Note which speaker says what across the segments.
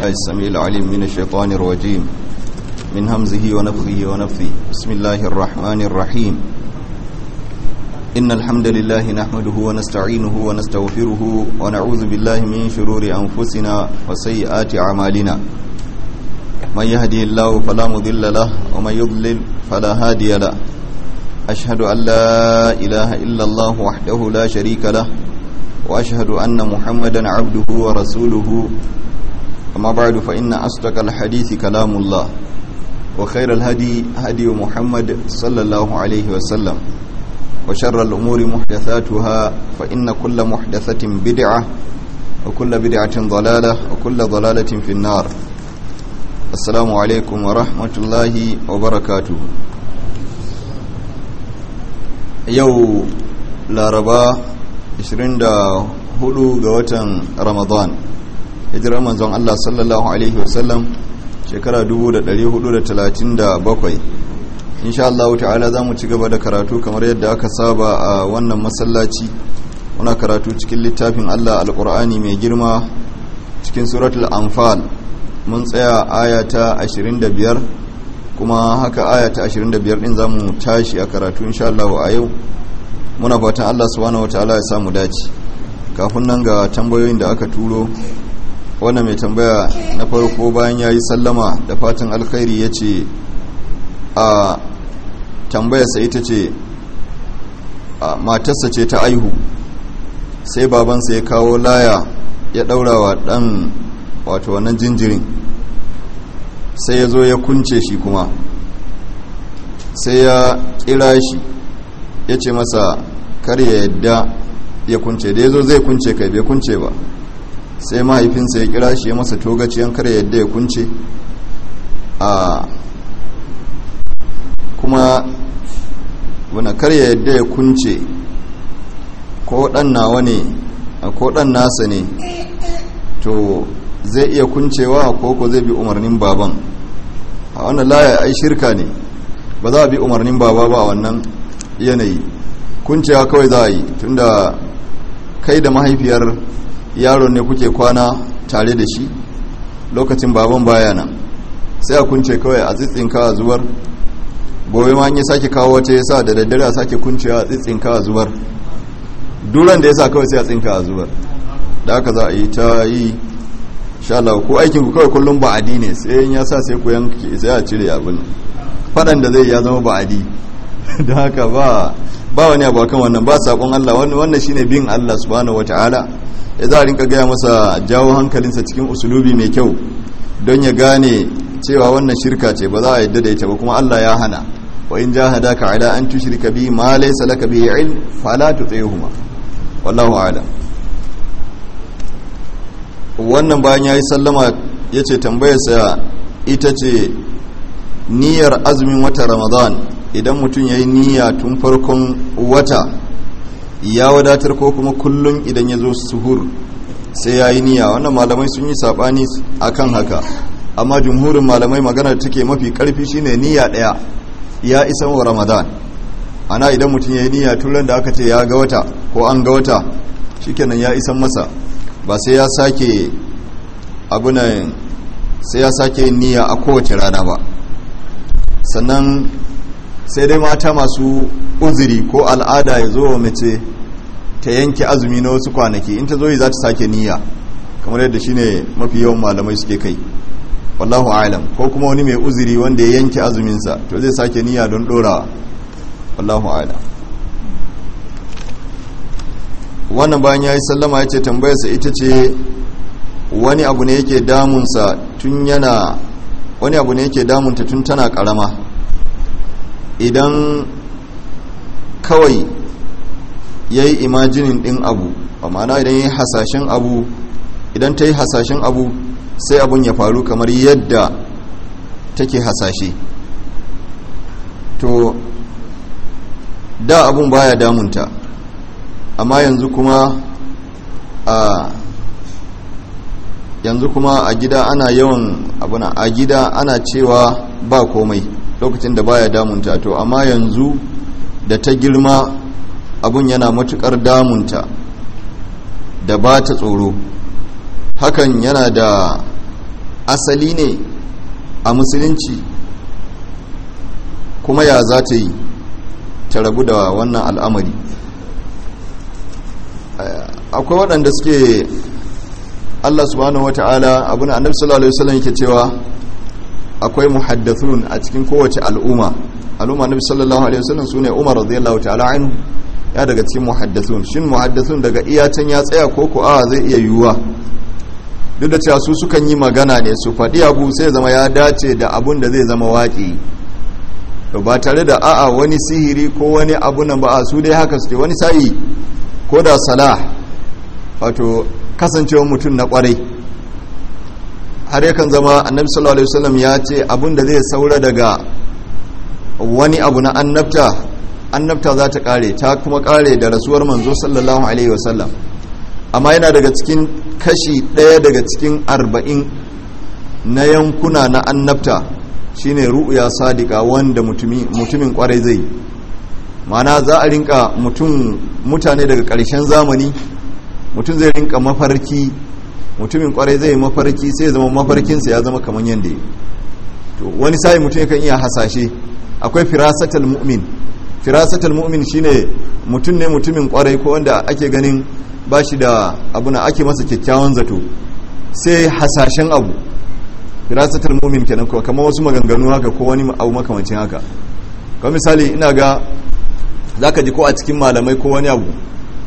Speaker 1: السميع العليم من الشيطان الرجيم من همزه ونفخه ونفثه بسم الله الرحمن الرحيم إن الحمد لله نحمده ونستعينه ونستغفره ونعوذ بالله من شرور أنفسنا وسيئات أعمالنا من يهدي الله فلا مضل له ومن يضلل فلا هادي له أشهد أن لا إله إلا الله وحده لا شريك له وأشهد أن محمدا عبده ورسوله أما بعد فإن أصدق الحديث كلام الله وخير الهدي هدي محمد صلى الله عليه وسلم وشر الأمور محدثاتها فإن كل محدثة بدعة وكل بدعة ضلالة وكل ضلالة في النار السلام عليكم ورحمة الله وبركاته yau laraba 24 ga watan ramadan hijirar manzon Allah sallallahu alaihi wasallam shekara 1437 insha Allah ta'ala za mu ci gaba da karatu kamar yadda aka saba a wannan masallaci muna karatu cikin littafin Allah alkur'ani mai girma cikin suratul anfal mun tsaya aya ta 25 kuma haka aya ta 25 din zamu tashi a karatu insha Allah a yau muna fatan Allah subhanahu wataala ya samu dace kafin nan ga tambayoyin da aka turo wannan mai tambaya na farko bayan yayi sallama da fatan alkhairi yace a tambayarsa ita ce matarsa ce ta aihu sai babansa ya kawo laya ya daurawa dan wato wannan jinjirin sai ya zo ya kunce shi kuma sai ya kira shi ya ce masa kar ya yadda ya kunce da ya zo zai kunce kai bai kunce ba sai mahaifinsa ya kira shi ya masa togaciyan kar ya yadda ya kunce a kuma wani kar ya yadda ya kunce ko dan nawa ne ko dan nasa ne to zai iya kuncewa ko ko zai bi umarnin baban a wannan laya ai shirka ne ba za a bi umarnin baba ba a wannan yanayi kuncewa kawai za a yi tunda kai da mahaifiyar yaron ne kuke kwana tare da shi lokacin baban baya nan sai a kunce kawai a tsitsinka a zuwar gobe ma yi sake kawo wata ya sa da daddare a sake kuncewa a tsitsinka a zuwar duran da ya sa kawai sai a tsinka a zuwar da aka za a yi ta yi Allah ko aikin ku kawai kullum ba'adi ne sai in ya sa sai ku yanki sai a cire abin fadan da zai ya zama ba'adi don haka ba ba wani abu kan wannan ba sakon Allah wannan shine bin Allah subhanahu wataala ya za a rinka gaya masa jawo hankalinsa cikin usulubi mai kyau don ya gane cewa wannan shirka ce ba za a yadda da ita ba kuma Allah ya hana wa in jahadaka ala an tushrika bi ma laysa laka bihi ilm fala tuti'huma wallahu a'lam wannan bayan ya yi sallama ya ce tambayarsa ita ce niyyar azumin wata ramadan idan mutum ya yi niyya tun farkon wata ya wadatar ko kuma kullum idan ya zo suhur sai ya yi niyya wannan malamai sun yi saɓani a kan haka amma jumhurin malamai magana da take mafi ƙarfi shine niyya ɗaya ya isa wa ramadan ana idan mutum ya yi niyya tun da aka ce ya ga wata ko an ga wata shikenan ya isan masa ba sai ya sake abunan sai ya sake niyya a kowace rana ba sannan sai dai mata masu uzuri ko al'ada ya zo wa mace ta yanke azumi na wasu kwanaki in ta zo yi za ta sake niyya kamar yadda shine mafi yawan malamai suke kai wallahu alam ko kuma wani mai uzuri wanda ya yanke azuminsa to zai sake niyya don dorawa wallahu alam wannan bayan ya yi sallama ya ce tambayarsa ita ce wani abu ne yake damunsa tun yana wani abu ne yake damunta tun tana karama idan kawai ya yi imajinin ɗin abu ma'ana idan ya yi hasashen abu idan ta yi hasashen abu sai abun ya faru kamar yadda take hasashe to da abun baya damunta amma yanzu kuma a yanzu kuma a gida ana yawan abuna a gida ana cewa ba komai lokacin da baya damunta to amma yanzu da ta girma abun yana matukar damunta da ba ta tsoro hakan yana da asali ne a musulunci kuma ya za ta yi ta rabu da wannan al'amari akwai waɗanda suke Allah subhanahu wata'ala abin annabi sallallahu alaihi wasallam yake cewa akwai muhaddathun a cikin kowace al'umma al'umma annabi sallallahu alaihi wasallam sune Umar radiyallahu ta'ala anhu ya daga cikin muhaddathun shin muhaddathun daga iyacin ya tsaya ko ko a zai iya yiwuwa duk da cewa su sukan yi magana ne su faɗi abu sai zama ya dace da abun da zai zama waƙi to ba tare da a'a wani sihiri ko wani abu nan ba a su dai haka suke wani sa'i ko da salah wato kasancewar mutum na kwarai har yakan zama annabi sallallahu alaihi wasallam ya ce abun da zai saura daga wani abu na annabta annabta za ta kare ta kuma kare da rasuwar manzo sallallahu alaihi wasallam amma yana daga cikin kashi ɗaya daga cikin arba'in na yankuna na annabta shine ru'ya sadika wanda mutumin kwarai zai mana za a rinka mutum mutane daga ƙarshen zamani mutum zai rinka mafarki mutumin kwarai zai mafarki sai zama mafarkinsa ya zama kamar yadda ya to wani sai mutum yakan iya hasashe akwai firasatal mu'min firasatal mu'min shine mutum ne mutumin kwarai ko wanda ake ganin ba shi da abuna ake masa kyakkyawan zato sai hasashen abu firasatal mu'min kenan ko kamar wasu maganganu haka ko wani abu makamancin haka kamar misali ina ga zaka ji ko a cikin malamai ko wani abu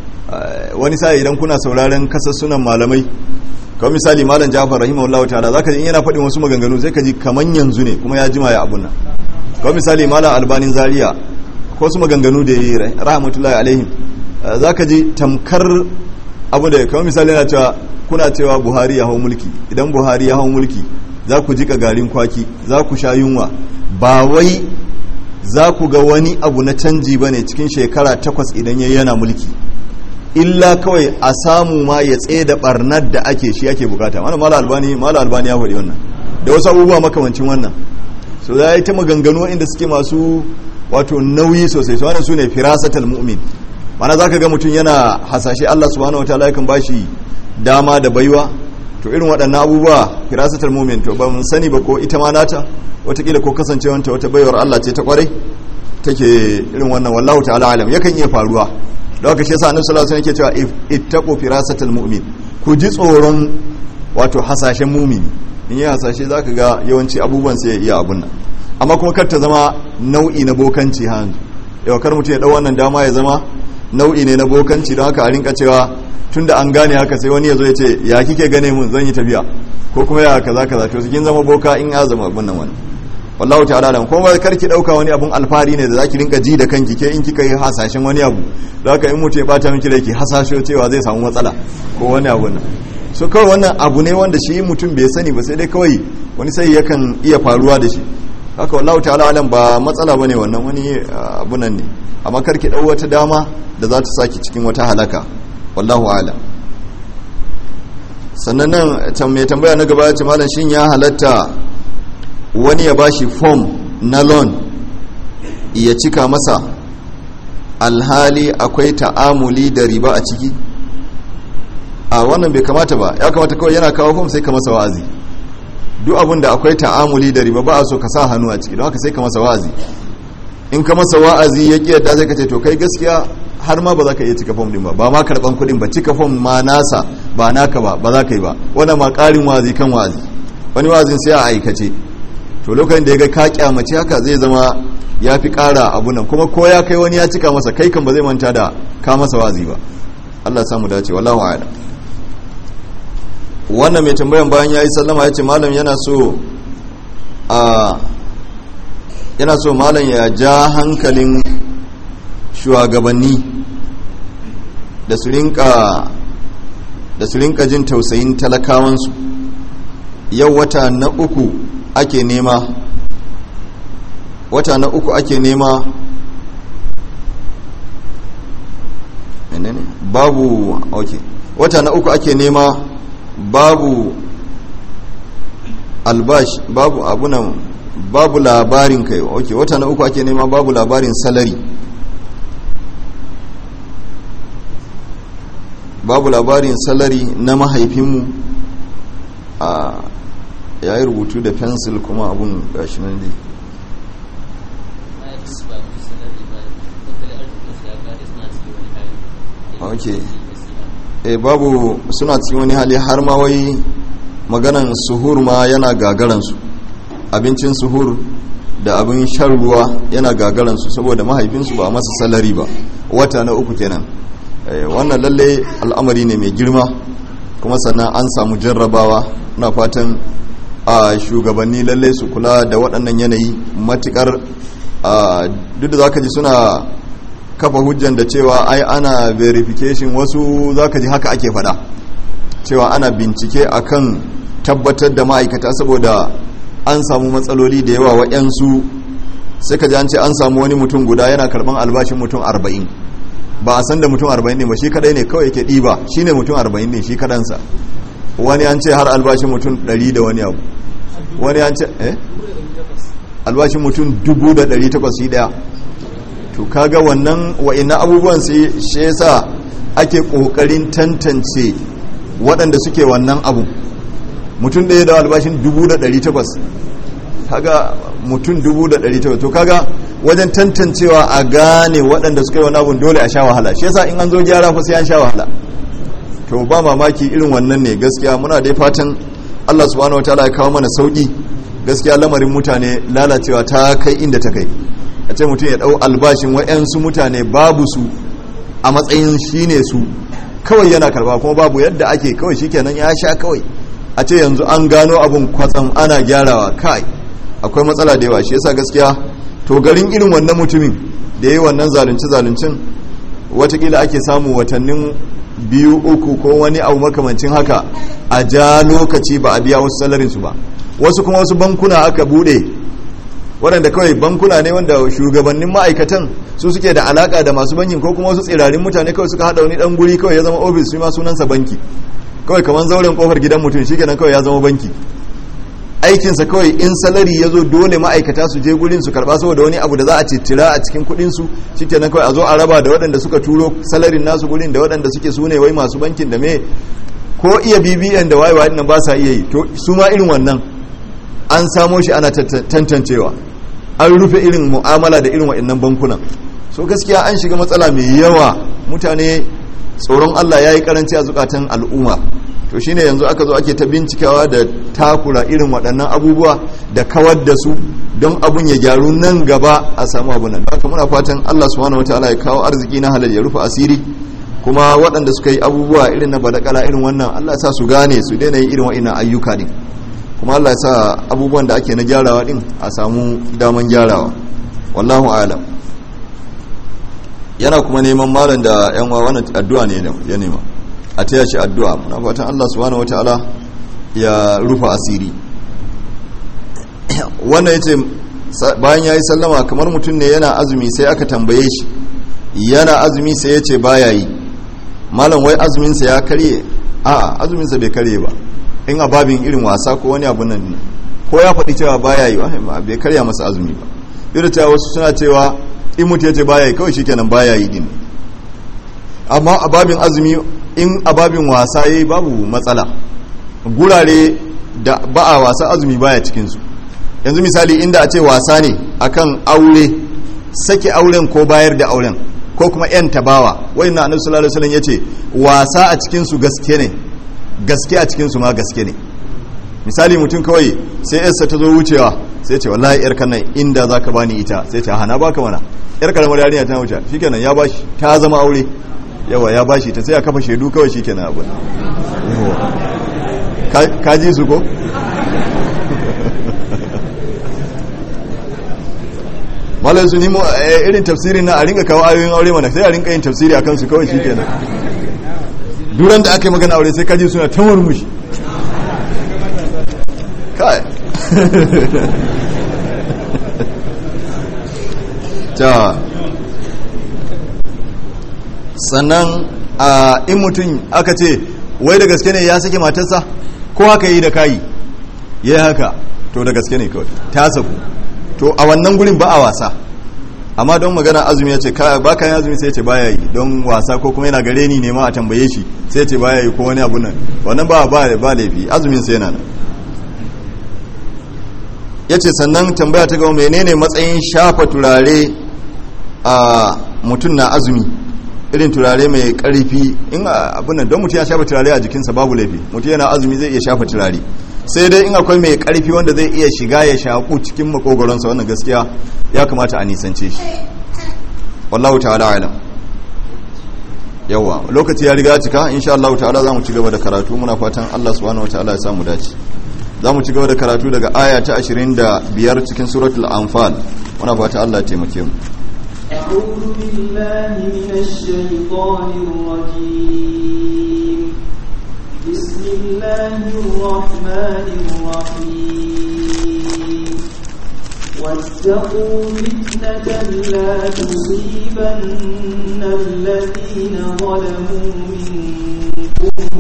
Speaker 1: wani sai idan kuna sauraren kasassunan malamai kawai misali malam jafar rahimahullahu ta'ala zaka ji in yana faɗin wasu maganganu sai ka ji kaman yanzu ne kuma ya jima ya abun nan kawai misali malam albanin zaria ko wasu maganganu da yi rahmatullahi alaihim zaka ji tamkar abu da kawai misali yana cewa kuna cewa buhari ya hau mulki idan buhari ya hau mulki za ku jika garin kwaki za ku sha yunwa ba wai za ku ga wani abu na canji ba ne cikin shekara takwas idan ya yana mulki illa kawai a samu ma ya tsaye da barnar da ake shi ake bukata wannan mala albani mala albani ya faɗi wannan da wasu abubuwa makamancin wannan so za yi ta maganganu inda suke masu wato nauyi sosai su wannan su ne firasatal mu'min mana za ka ga mutum yana hasashe allah subhanahu wataala yakan ba shi dama da baiwa to irin waɗannan abubuwa firasatal mu'min to ba mun sani ba ko ita ma nata watakila ko kasancewanta wata baiwar allah ce ta kwarai take irin wannan wallahu ta'ala alam yakan iya faruwa da haka shi yasa annabi sallallahu alaihi wasallam yake cewa ittaqu firasatal mu'min ku ji tsoron wato hasashen mumini in yi hasashe zaka ga yawanci abubuwan sai ya iya abun nan amma kuma kar ta zama nau'i na bokanci hanzu yau kar mutum ya dau wannan dama ya zama nau'i ne na bokanci don haka a rinka cewa tunda an gane haka sai wani ya zo ya ce ya kike gane mun zan yi tafiya ko kuma ya kaza kaza to kin zama boka in ya zama abun nan wannan wallahu ta'ala da kuma kar ki dauka wani abun alfari ne da zaki rinka ji da kanki ke in kika yi hasashen wani abu da haka in mutum ya bata miki rai ki hasasho cewa zai samu matsala ko wani abu nan so kawai wannan abu ne wanda shi mutum bai sani ba sai dai kawai wani sai yakan iya faruwa da shi haka wallahu ta'ala alam ba matsala bane wannan wani abu nan ne amma kar ki dau wata dama da za ta saki cikin wata halaka wallahu alam sannan nan mai tambaya na gaba ya ce malam shin ya halatta wani ya bashi fom na loan ya cika masa alhali akwai ta'amuli da riba a ciki a wannan bai kamata ba ya kamata kawai yana kawo fom sai ka masa wa'azi duk abin da akwai ta'amuli da riba ba a so ka sa hannu a ciki don haka sai ka masa wa'azi in ka masa wa'azi ya ƙi yadda sai ka ce to kai gaskiya har ma ba za ka iya cika fom din ba ba ma karɓan kuɗin ba cika fom ma nasa ba naka ba ba za ka yi ba wannan ma ƙarin wa'azi kan wa'azi wani wa'azin sai a aikace to lokacin da ya ga ka kyamace haka zai zama ya fi ƙara abu nan kuma ko ya kai wani ya cika masa kai kan ba zai manta da ka masa wazi ba Allah samu dace wallahu a'lam wannan mai tambayan bayan yayi sallama ya ce malam yana so a yana so malam ya ja hankalin shugabanni da su rinka da su rinka jin tausayin talakawansu yau wata na uku ake nema wata na uku ake nema menene babu ok wata na uku ake nema babu albash babu abunan babu labarin kai ok wata na uku ake nema babu labarin salari babu labarin salari na mahaifinmu a ya yi rubutu da fensil kuma abun gashi nan dai ok e babu suna cikin wani hali har ma wai maganan suhur ma yana gagaransu abincin suhur da abin shan ruwa yana gagaransu saboda mahaifinsu ba masa salari ba wata na uku kenan wannan lalle al'amari ne mai girma kuma sannan an samu jarrabawa na fatan a shugabanni lalle su kula da waɗannan yanayi matukar duk da zaka ji suna kafa hujjan da cewa ai ana verification wasu zaka ji haka ake fada cewa ana bincike akan tabbatar da ma'aikata saboda an samu matsaloli da yawa wa'yansu sai ka ji an ce an samu wani mutum guda yana karban albashin mutum arba'in ba a san da mutum arba'in ne ba shi kadai ne kawai yake ɗiba shi ne mutum arba'in ne shi kadansa wani an ce har albashin mutum ɗari da wani abu wani an ce eh albashin mutum dubu da ɗari takwas shi ɗaya to kaga wannan wa'ina abubuwan sai shi yasa ake kokarin tantance waɗanda suke wannan abu mutum ɗaya da albashin 1800 kaga mutum 1800 to kaga wajen tantancewa a gane waɗanda suka yi wani abun dole a sha wahala shi yasa in an zo gyara fa sai an sha wahala to ba mamaki irin wannan ne gaskiya muna dai fatan Allah subhanahu wataala ya kawo mana sauki gaskiya lamarin mutane lalacewa ta kai inda ta kai a ce mutum ya dau albashin wa'yansu mutane babu su a matsayin shine su kawai yana karba kuma babu yadda ake kawai shikenan ya sha kawai a ce yanzu an gano abun kwatsam ana gyarawa kai akwai matsala da yawa shi yasa gaskiya to garin irin wannan mutumin da yi wannan zalunci zaluncin watakila ake samu watannin biyu uku ko wani abu makamancin haka a ja lokaci ba a biya wasu salarinsu ba wasu kuma wasu bankuna aka bude waɗanda kawai bankuna ne wanda shugabannin ma'aikatan su suke da alaka da masu bankin ko kuma wasu tsirarin mutane kawai suka haɗa wani ɗan guri kawai ya zama ofis shi ma sunansa banki kawai kamar zauren kofar gidan mutum shi kenan kawai ya zama banki aikinsa kawai in salari ya zo dole ma'aikata su je gurin su karba saboda wani abu da za a cittira a cikin kudin su shikenan kawai a zo a raba da waɗanda suka turo salarin nasu gurin da waɗanda suke su ne wai masu bankin da me ko iya bibiyan da waye waye nan ba sa iya yi to su ma irin wannan an samo shi ana tantancewa an rufe irin mu'amala da irin waɗannan bankunan so gaskiya an shiga matsala mai yawa mutane tsoron Allah ya yi karanci a zukatan al'umma to shine yanzu aka zo ake ta bincikawa da takura irin waɗannan abubuwa da kawar da su don abun ya gyaru nan gaba a samu abu nan haka muna fatan Allah subhanahu wataala ya kawo arziki na halal ya rufe asiri kuma waɗanda suka yi abubuwa irin na badakala irin wannan Allah ya sa su gane su daina yin irin wa'innan ayyuka din kuma Allah ya sa abubuwan da ake na gyarawa din a samu daman gyarawa wallahu a'lam yana kuma neman malam da yan wa wannan addu'a ne ya nema a taya shi addu'a muna fatan Allah subhanahu wataala ya rufa asiri wannan yace bayan yayi sallama kamar mutum ne yana azumi sai aka tambaye shi yana azumi sai yace baya yi malam wai azumin sa ya karye a azumin sa bai karye ba in ababin irin wasa ko wani abu nan ko ya faɗi cewa baya yi bai karya masa azumi ba duk da wasu suna cewa in mutu yace baya yi kawai shikenan baya yi din amma ababin azumi in ababin wasa yayi babu matsala gurare da ba a wasa azumi baya cikinsu yanzu misali inda a ce wasa ne akan aure sake auren ko bayar da auren ko kuma yan tabawa wai na annabi sallallahu alaihi wasallam yace wasa a cikin su gaske ne gaske a cikin su ma gaske ne misali mutum kawai sai yarsa ta zo wucewa sai ce wallahi yar kan nan inda zaka bani ita sai ce hana baka mana yar karamar yarinya ta wuce shikenan ya bashi ta zama aure yawa ya bashi ta sai a kafa shaidu kawai shikenan abu ka ji su ko malar su nemo irin tafsirin na a ringa kawo ayoyin aure mana sai a ringa yin tafsiri a kansu kawai shi kenan duran da aka yi magana aure sai kaji suna ta murmushi kai ta sannan a in mutum aka ce wai da gaske ne ya sake matarsa ko haka yi da kayi ya yi haka to da gaske ne kawai ta saku to a wannan gurin ba a wasa amma don magana azumi ya ce ba ka yi azumi sai ce baya yi don wasa ko kuma yana gare ni ne ma a tambaye shi sai ce baya yi ko wani abu nan wannan ba ba ba laifi azumin sai yana nan yace sannan tambaya ta gaba menene matsayin shafa turare a mutum na azumi irin turare mai karfi in abin don mutum ya shafa turare a jikinsa babu laifi mutum yana azumi zai iya shafa turare sai dai in akwai mai karfi wanda zai iya shiga ya shaku cikin makogoronsa wannan gaskiya ya kamata a nisance shi wallahu ta'ala alam yawa lokaci ya riga cika insha Allah ta'ala zamu ci gaba da karatu muna fatan Allah subhanahu wataala ya samu dace zamu ci gaba da karatu daga aya ta 25 cikin suratul anfal muna fatan Allah ya taimake mu
Speaker 2: أعوذ بالله من الشيطان الرجيم بسم الله الرحمن الرحيم واتقوا فتنة لا تصيبن الذين ظلموا منكم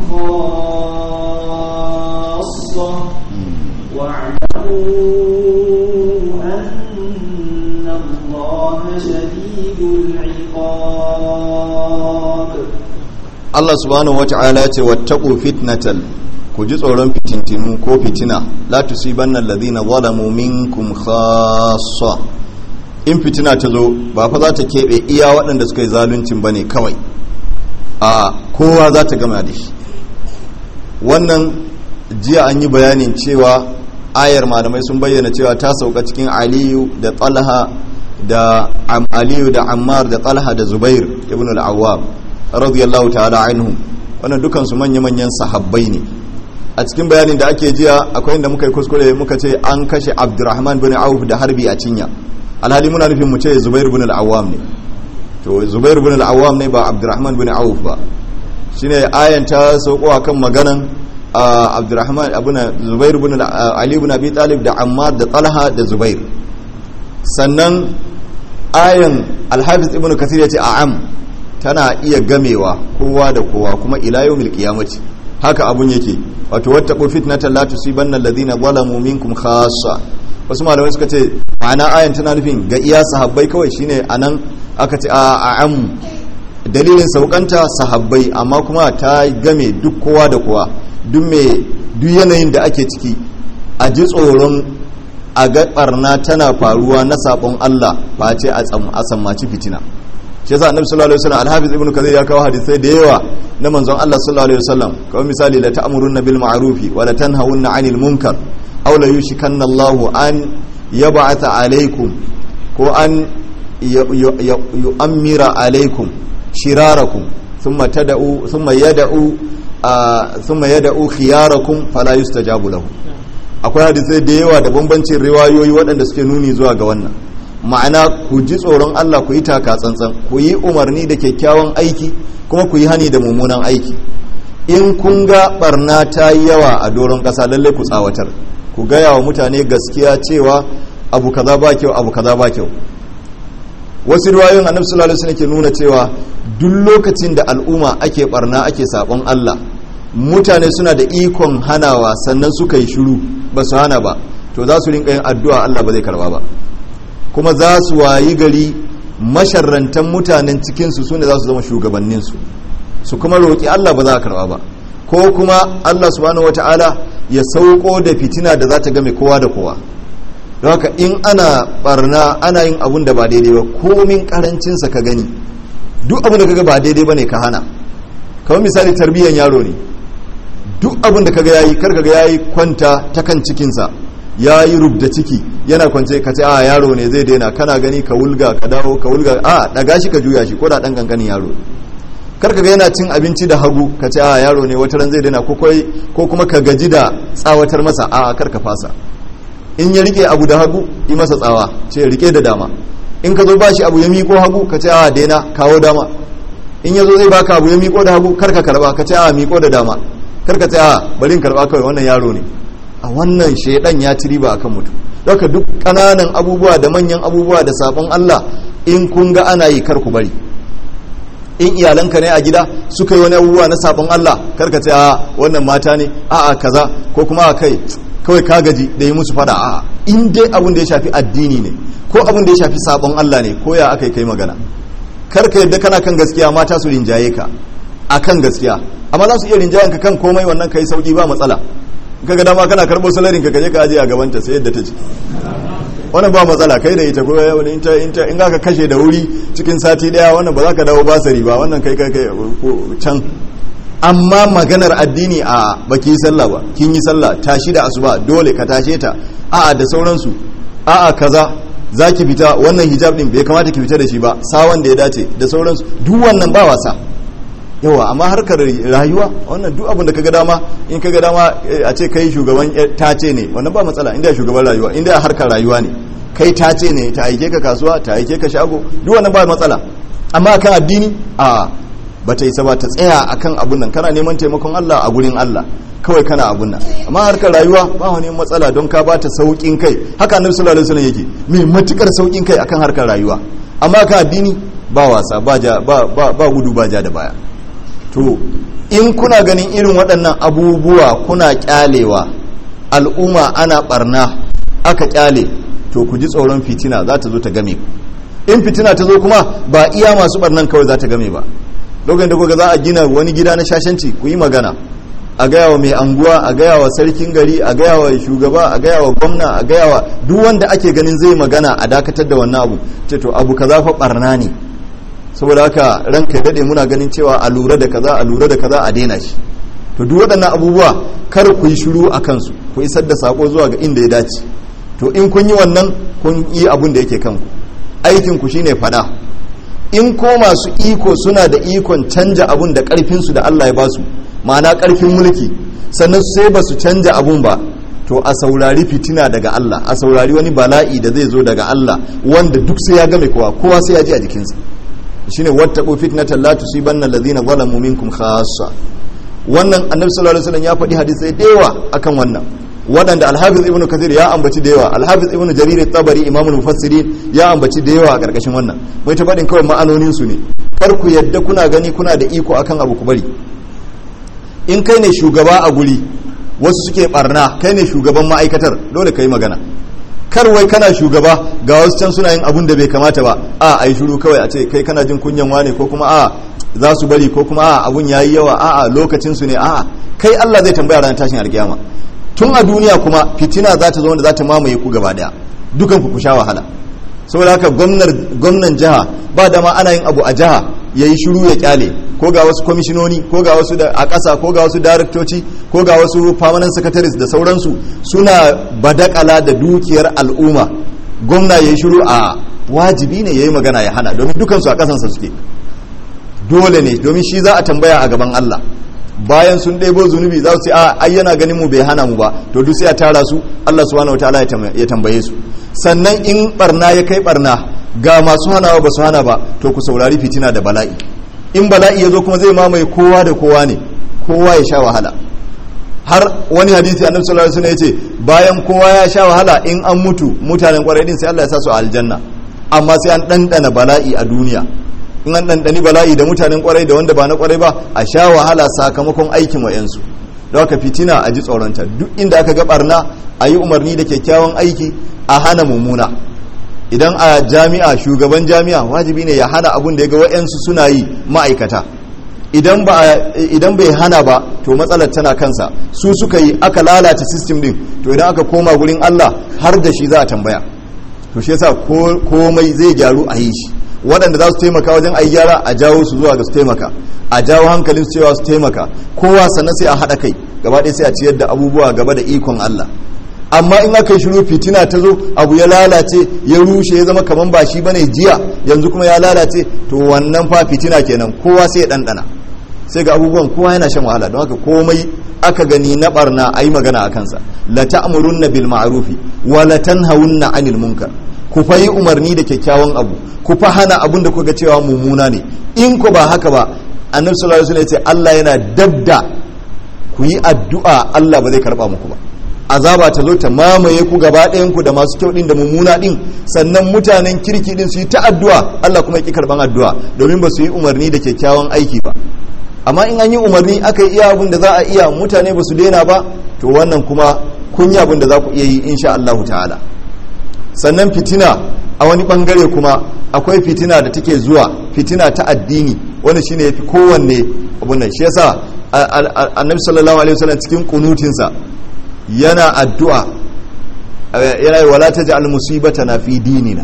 Speaker 2: خاصة واعلموا أن الله شديد العقاب
Speaker 1: Allah subhanahu wata'ala ya ce wattaqu fitnatal ku ji tsoron fitintinu ko fitina la tusibanna alladhina zalamu minkum khassa in fitina ta zo ba fa za ta kebe iya waɗanda suka yi zaluncin bane kawai a kowa za ta gama da shi wannan jiya an yi bayanin cewa ayar malamai sun bayyana cewa ta sauka cikin aliyu da talha da aliyu da ammar da talha da zubair ibn al-awwab radiyallahu ta'ala anhum wannan dukan su manya-manyan sahabbai ne a cikin bayanin da ake jiya akwai inda muka yi kuskure muka ce an kashe abdurrahman bin auf da harbi a cinya alhali muna nufin mu ce zubair bin al-awwam ne to zubair bin al-awwam ne ba abdurrahman bin auf ba shine ayan ta sauko akan maganan abdurrahman abuna zubair bin ali bin abi talib da ammar da talha da zubair sannan ayan al-hafiz ibnu kasir yace a'am tana iya gamewa kowa da kowa kuma ila yawmil qiyamati haka abun yake wato wattaqu fitnatan la tusibanna alladhina zalamu minkum khassa wasu malamai suka ce ma'ana ayan tana nufin ga iya sahabbai kawai shine anan aka ce a am dalilin saukanta sahabbai amma kuma ta game duk kowa da kowa duk me duk yanayin da ake ciki a ji tsoron a ga barna tana faruwa na sabon Allah ba ce a sammaci fitina shi yasa annabi sallallahu alaihi wasallam al-hafiz ibnu kathir ya kawo hadisai da yawa na manzon Allah sallallahu alaihi wasallam kawai misali la ta'muruna bil ma'rufi wa la tanhawunna 'anil munkar aw la yushikanna Allahu an yab'atha alaykum ko an yu'ammira alaykum shirarakum thumma tad'u thumma yad'u thumma yad'u khiyarakum fala yustajabu lahu akwai hadisai da yawa da bambancin riwayoyi waɗanda suke nuni zuwa ga wannan ma'ana ku ji tsoron Allah ku yi taka tsantsan ku yi umarni da kyakkyawan aiki kuma ku yi hani da mummunan aiki in kun ga barna ta yi yawa a doron ƙasa lallai ku tsawatar ku gaya wa mutane gaskiya cewa abu kaza ba kyau abu kaza ba kyau wasu riwayoyin annabi sallallahu alaihi wasallam ke nuna cewa duk lokacin da al'umma ake barna ake sabon Allah mutane suna da ikon hanawa sannan suka yi shiru ba su hana ba to za su rinka yin addu'a Allah ba zai karba ba kuma za su wayi gari masharrantan mutanen cikinsu su ne za su zama shugabanninsu su kuma roƙi Allah ba za a karɓa ba ko kuma Allah subhanahu wata'ala ya sauko da fitina da za ta game kowa da kowa don haka in ana barna ana yin abun da ba daidai ba komin karancinsa ka gani duk abun da kaga ba daidai ba ne ka hana kamar misali tarbiyyar yaro ne duk abun da kaga yayi kar kaga yayi kwanta ta kan cikinsa ya yi rubda ciki yana kwance ka ce a yaro ne zai daina kana gani ka wulga ka dawo ka wulga a daga shi ka juya shi ko da dan kankanin yaro karka ga yana cin abinci da hagu ka ce a yaro ne wata ran zai daina ko ko kuma ka gaji da tsawatar masa a karka fasa in ya rike abu da hagu yi masa tsawa ce rike da dama in ka zo ba shi abu ya miko hagu ka ce a daina kawo dama in ya zo zai baka abu ya miko da hagu karka karba ka ce a miko da dama karka ce a bari in karba kawai wannan yaro ne a wannan shaidan ya ci riba akan mutum daga duk kananan abubuwa da manyan abubuwa da sabon Allah in kun ga ana yi kar ku bari in iyalanka ne a gida suka yi wani abubuwa na sabon Allah karka ce a wannan mata ne a a kaza ko kuma a kai kawai ka gaji da yi musu fada a in dai abin da ya shafi addini ne ko abin da ya shafi sabon Allah ne ko ya aka yi kai magana karka yadda kana kan gaskiya mata su rinjaye ka akan gaskiya amma za su iya rinjayen ka kan komai wannan kai sauki ba matsala kaga dama kana karbo salarin ka kaje ka aje a gaban ta sai yadda ta ce wannan ba matsala kai da ita ko wani in ta in ta in ka kashe da wuri cikin sati daya wannan ba za ka dawo basari ba wannan kai kai kai can amma maganar addini a baki sallah ba kin yi sallah tashi da asuba dole ka tashe ta a'a da sauransu a'a kaza za ki fita wannan hijab din bai kamata ki fita da shi ba sawan da ya dace da sauransu duk wannan ba wasa yawa amma harkar rayuwa wannan duk abin da kaga dama in kaga dama a ce kai shugaban tace ne wannan ba matsala inda shugaban rayuwa inda harkar rayuwa ne kai tace ne ta aike ka kasuwa ta aike ka shago duk wannan ba matsala amma akan addini a bata isa ba ta tsaya akan abun nan kana neman taimakon Allah a gurin Allah kawai kana abun nan amma harkar rayuwa ba wani matsala don ka bata saukin kai haka annabi sallallahu alaihi wasallam yake mai matukar saukin kai akan harkar rayuwa amma akan addini ba wasa ba ja ba ba gudu ba ja da baya to in kuna ganin irin waɗannan abubuwa kuna kyalewa al'umma ana barna aka kyale to ku ji tsoron fitina za ta zo ta game ku in fitina ta zo kuma ba iya masu barnan kawai za ta game ba lokacin da kuka za a gina wani gida na shashanci ku yi magana a gaya wa mai anguwa a gaya wa sarkin gari a gaya wa shugaba a gaya wa gwamna a gaya wa duk wanda ake ganin zai magana a dakatar da wannan abu ce to abu kaza fa barna ne saboda haka ranka dade muna ganin cewa a lura da kaza a lura da kaza a daina shi to duk waɗannan abubuwa kar ku yi shiru a kansu ku isar da sako zuwa ga inda ya dace to in kun yi wannan kun yi abun da yake kanku aikin ku shine fada in ko masu iko suna da ikon canja abun da karfinsu da Allah ya ba su ma'ana karfin mulki sannan sai ba su canja abun ba to a saurari fitina daga Allah a saurari wani bala'i da zai zo daga Allah wanda duk sai ya game kowa kowa sai ya ji a jikinsa shine wattaqu fitnatan la tusibanna alladhina zalamu minkum khassa wannan annabi sallallahu alaihi wasallam ya faɗi hadisai da yawa akan wannan waɗanda alhafiz ibnu kathir ya ambaci da yawa alhafiz ibnu jarir tabari imamul mufassirin ya ambaci da yawa a ƙarƙashin wannan mai ta faɗin kawai ma'anonin su ne kar ku yadda kuna gani kuna da iko akan abu ku bari in kai ne shugaba a guri wasu suke barna kai ne shugaban ma'aikatar dole ka yi magana kar wai kana shugaba ga wasu can suna yin abun da bai kamata ba a ai shiru kawai a ce kai kana jin kunyan wane ko kuma a za su bari ko kuma a abun yayi yawa a a lokacin su ne a kai Allah zai tambaya ranar tashin alkiyama tun a duniya kuma fitina za ta zo wanda za ta mamaye ku gaba daya dukan ku ku sha wahala saboda haka gwamnan jiha ba da ma ana yin abu a jiha ya yi shiru ya kyale ko ga wasu kwamishinoni ko ga wasu a ƙasa ko ga wasu daraktoci ko ga wasu permanent secretaries da sauransu suna badakala da dukiyar al'umma gwamna ya yi shiru a wajibi ne ya yi magana ya hana domin dukansu a ƙasansa suke dole ne domin shi za a tambaya a gaban Allah bayan sun ɗebo zunubi za su ce a ai yana ganin mu bai hana mu ba to duk sai a tara su Allah subhanahu wataala ya tambaye su sannan in barna ya kai barna ga masu hanawa ba su hana ba to ku saurari fitina da bala'i in bala'i ya zo kuma zai mamaye kowa da kowa ne kowa ya sha wahala har wani hadisi annabi sallallahu alaihi wasallam yace bayan kowa ya sha wahala in an mutu mutanen kwarai din sai Allah ya sa su a aljanna amma sai an dandana bala'i a duniya in an dandani bala'i da mutanen kwarai da wanda ba na kwarai ba a sha wahala sakamakon aikin wayansu don haka fitina a ji tsoronta duk inda aka ga barna a yi umarni da kyakkyawan aiki a hana mummuna idan a jami'a shugaban jami'a wajibi ne ya hana abun da ya ga wa'yansu suna yi ma'aikata idan bai hana ba to matsalar tana kansa su suka yi aka lalata system din to idan aka koma gurin Allah har da shi za a tambaya to shi yasa komai zai gyaru a yi shi waɗanda za su taimaka wajen a yi gyara a jawo su zuwa ga su taimaka a jawo hankalin su cewa su taimaka kowa sannan sai a haɗa kai gaba ɗaya sai a ciyar da abubuwa gaba da ikon Allah amma in aka yi shiru fitina ta zo abu ya lalace ya rushe ya zama kaman ba shi bane jiya yanzu kuma ya lalace to wannan fa fitina kenan kowa sai ya ɗanɗana sai ga abubuwan kowa yana shan wahala don haka komai aka gani na barna a yi magana a kansa la ta'murunna bil ma'rufi wa la tanhawunna 'anil munkar ku fa yi umarni da kyakkyawan abu ku fa hana abun da kuka cewa mummuna ne in ku ba haka ba annabi sallallahu alaihi wasallam ya ce Allah yana dabda ku yi addu'a Allah ba zai karba muku ba azaba ta zo ta mamaye ku gaba ɗayan ku da masu kyau din da mummuna din sannan mutanen kirki din su yi ta addu'a Allah kuma ya ki karban addu'a domin ba su yi umarni da kyakkyawan aiki ba amma in an yi umarni aka yi iya abin da za a iya mutane ba su daina ba to wannan kuma kun yi abin da za ku iya yi insha Allah ta'ala sannan fitina a wani bangare kuma akwai fitina da take zuwa fitina ta addini wanda shine yafi kowanne abun nan shi yasa annabi sallallahu alaihi wasallam cikin kunutinsa yana addu'a yana wala taj'al musibatana fi dinina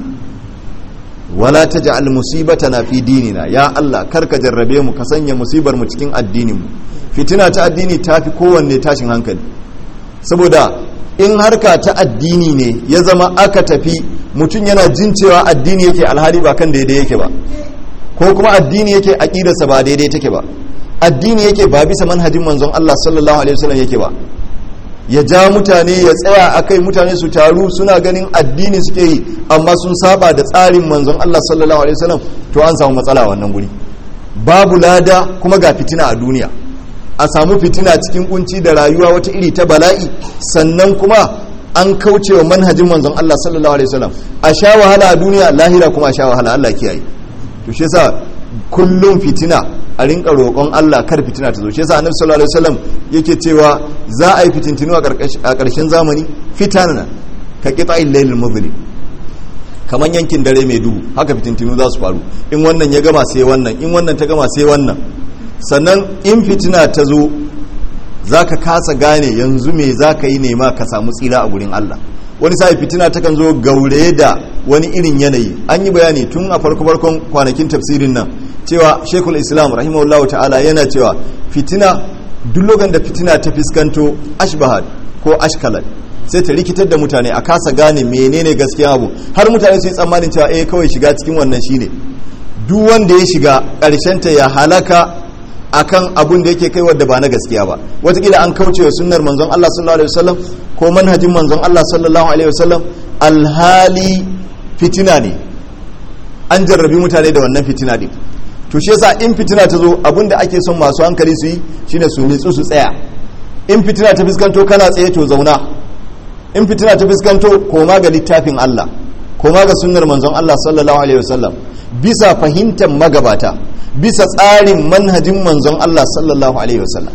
Speaker 1: wala taj'al musibatana fi dinina ya Allah karka jarrabe mu ka sanya musibar mu cikin addinin mu fitina ta addini tafi kowanne tashin hankali saboda in harka ta addini ne ya zama aka tafi mutum yana jin cewa addini yake alhali ba kan daidai yake ba ko kuma addini yake aqidarsa ba daidai take ba addini yake ba bisa manhajin manzon Allah sallallahu alaihi wasallam yake ba ya ja mutane ya tsaya akai mutane su taru suna ganin addini suke yi amma sun saba da tsarin manzon Allah sallallahu alaihi wasallam to an samu matsala wannan guri babu lada kuma ga fitina a duniya a samu fitina cikin kunci da rayuwa wata iri ta bala'i sannan kuma an kaucewa manhajin manzon Allah sallallahu alaihi wasallam a sha wahala a duniya lahira kuma a sha wahala Allah kiyaye to shi yasa kullum fitina a rinka roƙon Allah kar fitina ta zo shi yasa annabi sallallahu alaihi wasallam yake cewa za a yi fitintinu a ƙarshen zamani fitana ka qita'il laylil muzlim kaman yankin dare mai duhu haka fitintinu za su faru in wannan ya gama sai wannan in wannan ta gama sai wannan sannan in fitina ta zo za ka kasa gane yanzu me za ka yi nema ka samu tsira a gurin Allah wani sa'i fitina takan zo gaure da wani irin yanayi an yi bayani tun a farko farkon kwanakin tafsirin nan cewa shekul islam rahimahullah ta'ala yana cewa fitina duk lokacin da fitina ta fiskanto ashbahad ko ashkalat sai ta rikitar da mutane a kasa gane menene gaskiya abu har mutane su yi tsammanin cewa eh kawai shiga cikin wannan shine duk wanda ya shiga ta ya halaka akan abun da yake kai wadda ba na gaskiya ba watakila an kauce wa sunnar manzon Allah sallallahu alaihi wasallam ko manhajin manzon Allah sallallahu alaihi wasallam alhali fitina ne an jarrabi mutane da wannan fitina din to shi yasa in fitina ta zo abun da ake son masu hankali su yi shine su nitsu su tsaya in fitina ta fuskanto kana tsaye to zauna in fitina ta fuskanto koma ga littafin Allah koma ga sunnar manzon Allah sallallahu alaihi wasallam bisa fahimtar magabata bisa tsarin manhajin manzon Allah sallallahu alaihi wasallam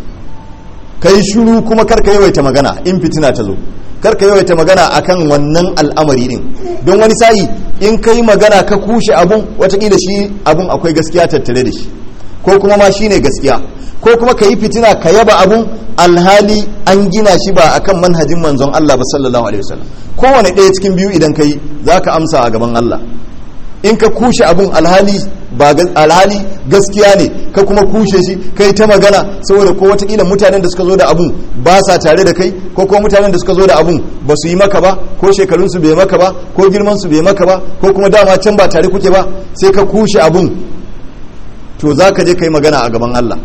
Speaker 1: kai shiru kuma karka yawaita magana in fitina ta zo karka yawaita magana akan wannan al'amari din don wani sa'i in kai magana ka kushe abun watakila shi abun akwai gaskiya tattare da shi ko kuma ma shine gaskiya ko kuma ka yi fitina ka yaba abun alhali an gina shi ba akan manhajin manzon Allah ba sallallahu alaihi wasallam kowane ɗaya cikin biyu idan ka yi za ka amsa a gaban Allah in ka kushe abun alhali ba alhali gaskiya ne ka kuma kushe shi kai ta magana saboda ko watakila mutanen da suka zo da abun ba sa tare da kai ko kuma mutanen da suka zo da abun ba su yi maka ba ko shekarunsu bai maka ba ko girmansu bai maka ba ko kuma dama can ba tare kuke ba sai ka kushe abun to za ka je ka yi magana a gaban Allah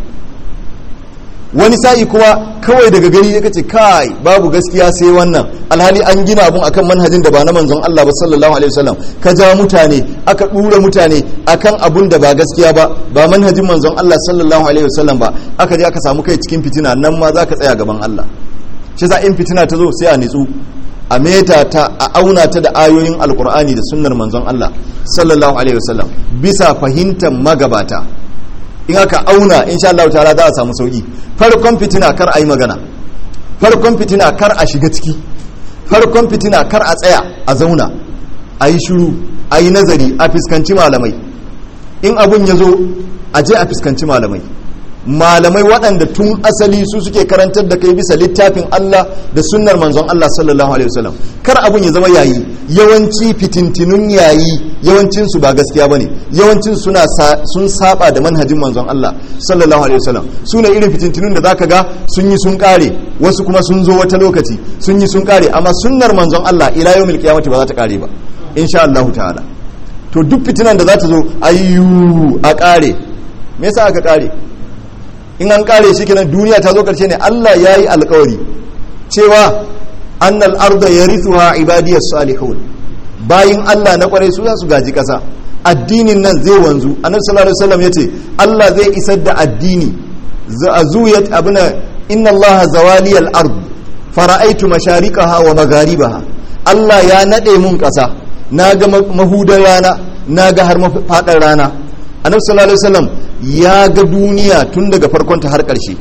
Speaker 1: wani sa'i kuma kawai daga gari ya kace kai babu gaskiya sai wannan alhali an gina abun akan manhajin da ba na manzon Allah ba sallallahu alaihi wasallam ka ja mutane aka dura mutane akan abun da ba gaskiya ba ba manhajin manzon Allah sallallahu alaihi wasallam ba aka je aka samu kai cikin fitina nan ma zaka tsaya gaban Allah shi sa in fitina ta zo sai a nitsu a meta ta a auna ta da ayoyin alkur'ani da sunnar manzon Allah sallallahu alaihi wasallam bisa fahimtar magabata in aka auna insha Allah ta'ala za a samu sauki farkon fitina kar a yi magana farkon fitina kar a shiga ciki farkon fitina kar a tsaya a zauna a yi shiru a yi nazari a fuskanci malamai in abun ya zo a je a fuskanci malamai malamai waɗanda tun asali su suke karantar da kai bisa littafin Allah da sunnar manzon Allah sallallahu alaihi wasallam kar abun ya zama yayi yawanci fitintinun yayi yawancin su ba gaskiya bane yawancin suna sun saba da manhajin manzon Allah sallallahu alaihi wasallam sune irin fitintinun da zaka ga sun yi sun kare wasu kuma sun zo wata lokaci sun yi sun kare amma sunnar manzon Allah ila yawmil qiyamati ba za ta kare ba insha Allah ta'ala to duk fitinan da za ta zo ayyu a kare me yasa aka kare in an kare shi kenan duniya ta zo karshe ne Allah ya yi alkawari cewa annal arda yarithuha ibadiyas salihun bayin Allah na kwarai su za su gaji kasa addinin nan zai wanzu annabi sallallahu alaihi wasallam yace Allah zai isar da addini zuyat abuna inna Allah zawali al-ard fara'aitu mashariqaha wa magharibaha Allah ya nade mun kasa naga mahudar rana naga har mafadar rana annabi sallallahu alaihi wasallam ya ga duniya tun daga farkonta har ƙarshe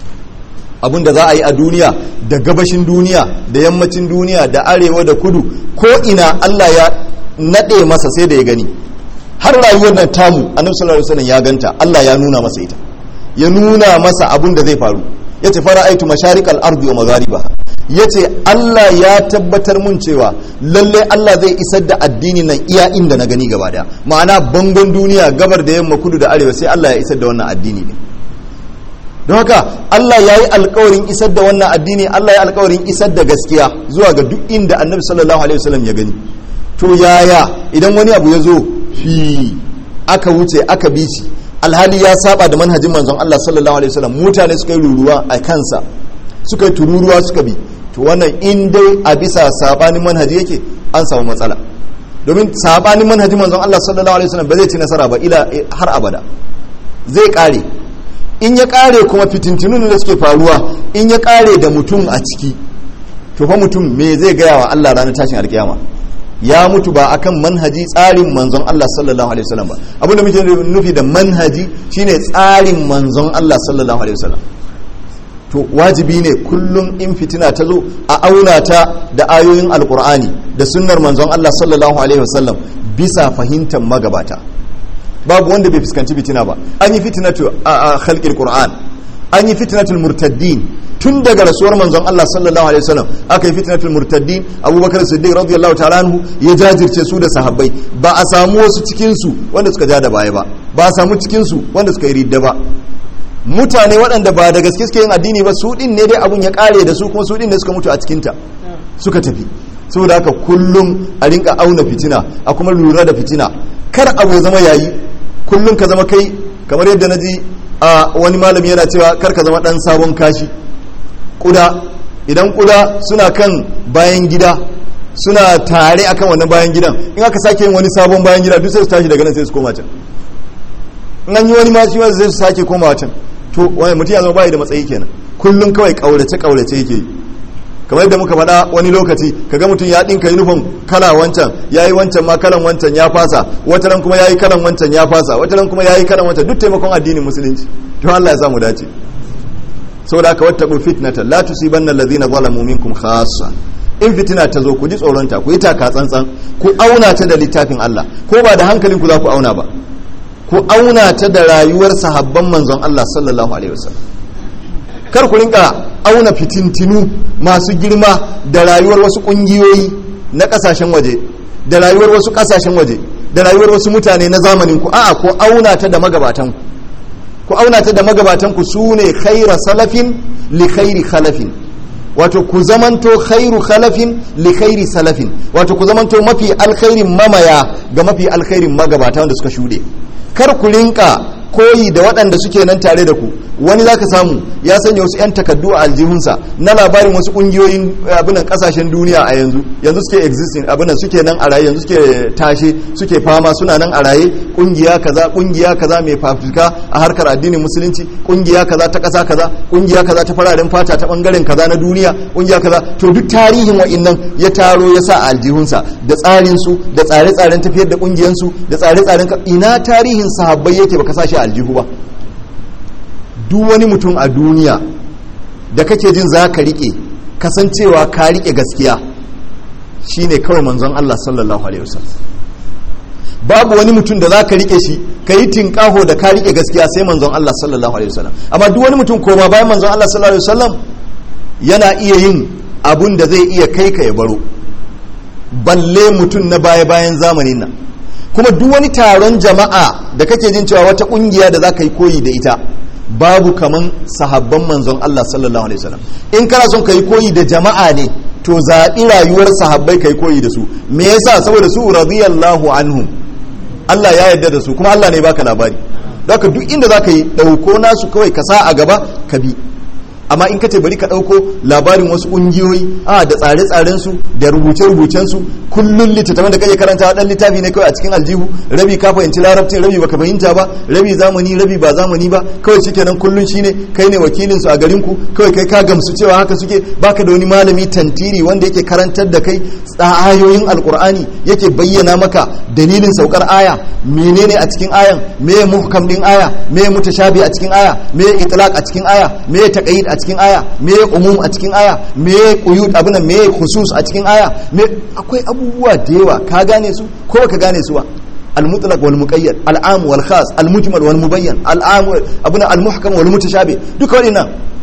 Speaker 1: abinda za a yi a duniya da gabashin duniya da yammacin duniya da arewa da kudu ko ina Allah ya naɗe masa sai da ya gani har rayuwar nan tamu annabi sallallahu alaihi wasallam ya ganta Allah ya nuna masa ita ya nuna masa abin da zai faru yace fara'aitu masharikal ardi wa magharibaha yace Allah ya tabbatar mun cewa lalle Allah zai isar da addini nan iya inda na gani gaba daya ma'ana bangon duniya gabar da yamma kudu da arewa sai Allah ya isar da wannan addini ne don haka Allah ya yi alkawarin isar da wannan addini Allah ya yi alkawarin isar da gaskiya zuwa ga duk inda annabi sallallahu alaihi wasallam ya gani to yaya idan wani abu ya zo fi aka wuce aka bi shi alhali ya saba da manhajin manzon Allah sallallahu alaihi wasallam mutane suka yi ruruwa a kansa suka yi tururuwa suka bi to wannan in dai a bisa sabanin manhaji yake an samu matsala domin sabanin manhajin manzon Allah sallallahu alaihi wasallam ba zai ci nasara ba ila har abada zai kare in ya kare kuma fitintunun da suke faruwa in ya kare da mutum a ciki to fa mutum me zai gaya wa Allah ranar tashin alkiyama ya mutu ba akan manhaji tsarin manzon Allah sallallahu alaihi wasallam ba abin da muke nufi da manhaji shine tsarin manzon Allah sallallahu alaihi wasallam to wajibi ne kullum in fitina ta zo a auna ta da ayoyin alkur'ani da sunnar manzon Allah sallallahu alaihi wasallam bisa fahimtar magabata babu wanda bai fuskanci fitina ba an yi fitinatu a khalqil qur'an an yi fitnatul murtaddin tun daga rasuwar manzon Allah sallallahu alaihi wasallam aka yi fitnatul murtaddin Abubakar Siddiq radiyallahu ta'ala anhu ya jajirce su da sahabbai ba a samu wasu cikin su wanda suka ja da baya ba ba a samu cikin su wanda suka yi ridda ba mutane waɗanda ba da gaske suke yin addini ba su din ne dai abun ya kare da su kuma su din ne suka mutu a cikin ta suka tafi saboda haka kullum a rinka auna fitina a kuma lura da fitina kar abu ya zama yayi kullum ka zama kai kamar yadda na ji a wani malami yana cewa kar ka zama dan sabon kashi kuda idan kuda suna kan bayan gida suna tare akan wannan bayan gidan in aka sake yin wani sabon bayan gida duk sai su tashi daga nan sai su koma can in an yi wani ma shi ma sai su sake koma can to wani mutum ya zama bayi da matsayi kenan kullum kawai kaurace kaurace yake yi kamar yadda muka faɗa wani lokaci kaga mutum ya ɗinka yunifom kala wancan ya yi wancan ma kalan wancan ya fasa wata ran kuma ya yi kalan wancan ya fasa wata ran kuma ya yi kalan wancan duk taimakon addinin musulunci to Allah ya samu dace saboda haka wattaqu fitnatan la tusibanna alladhina zalamu minkum khassa in fitina ta zo ku ji tsoronta ku yi taka tsantsan ku auna ta da littafin Allah ko ba da hankalin ku za ku auna ba ku auna ta da rayuwar sahabban manzon Allah sallallahu alaihi wasallam kar ku rinka auna fitintinu masu girma da rayuwar wasu kungiyoyi na kasashen waje da rayuwar wasu kasashen waje da rayuwar wasu mutane na zamanin ku a'a ku auna ta da magabatan ku auna ta da magabatan ku sune khaira salafin li khairi khalafin wato ku zamanto khairu khalafin li khairi salafin wato ku zamanto mafi alkhairin mamaya ga mafi alkhairin magabata wanda suka shude kar ku rinka koyi da waɗanda suke nan tare da ku wani zaka samu ya sanya wasu 'yan takaddu a aljihunsa na labarin wasu ƙungiyoyin abinan ƙasashen duniya a yanzu yanzu suke existing abinan suke nan a raye yanzu suke tashe suke fama suna nan a raye ƙungiya kaza ƙungiya kaza mai fafuka a harkar addinin musulunci ƙungiya kaza ta ƙasa kaza ƙungiya kaza ta fararen fata ta ɓangaren kaza na duniya ƙungiya kaza to duk tarihin wa'innan ya taro ya sa a aljihunsa da tsarin su da tsare-tsaren tafiyar da ƙungiyansu da tsare-tsaren ina tarihin sahabbai yake baka sa shi a aljihu ba duk wani mutum a duniya da kake jin za ka riƙe kasancewa ka riƙe gaskiya shine kawai manzon Allah sallallahu alaihi wasallam babu wani mutum da za ka riƙe shi ka yi tinƙaho da ka riƙe gaskiya sai manzon Allah sallallahu alaihi wasallam amma duk wani mutum koma bayan manzon Allah sallallahu alaihi wasallam yana iya yin abun da zai iya kai ka ya baro balle mutum na baya bayan zamanin nan kuma duk wani taron jama'a da kake jin cewa wata kungiya da za ka yi koyi da ita babu kaman sahabban manzon Allah sallallahu alaihi wasallam in kana son ka yi koyi da jama'a ne to zaɓi rayuwar sahabbai ka yi koyi da su me yasa saboda su radiyallahu anhum Allah ya yarda da su kuma Allah ne baka labari haka duk inda za ka yi ɗauko nasu kawai ka sa a gaba ka bi amma in ka ce bari ka ɗauko labarin wasu ƙungiyoyi a da tsare-tsaren su da rubuce-rubucen su kullun littattafan da kake karanta dan littafi ne kawai a cikin aljihu rabi ka fahimci larabcin rabi baka fahimta ba rabi zamani rabi ba zamani ba kawai shikenan kullun shine kai ne wakilin su a garin ku kawai kai ka gamsu cewa haka suke baka da wani malami tantiri wanda yake karantar da kai ayoyin alkur'ani yake bayyana maka dalilin saukar aya menene a cikin ayan me muhkam din aya me mutashabi a cikin aya me itlaq a cikin aya me taqayid a cikin aya me umum a cikin aya me quyud abuna me khusus a cikin aya me akwai abubuwa da yawa ka gane su ko ka gane su ba المطلق والمقيد العام والخاص المجمل والمبين العام ابن المحكم والمتشابه duka waɗannan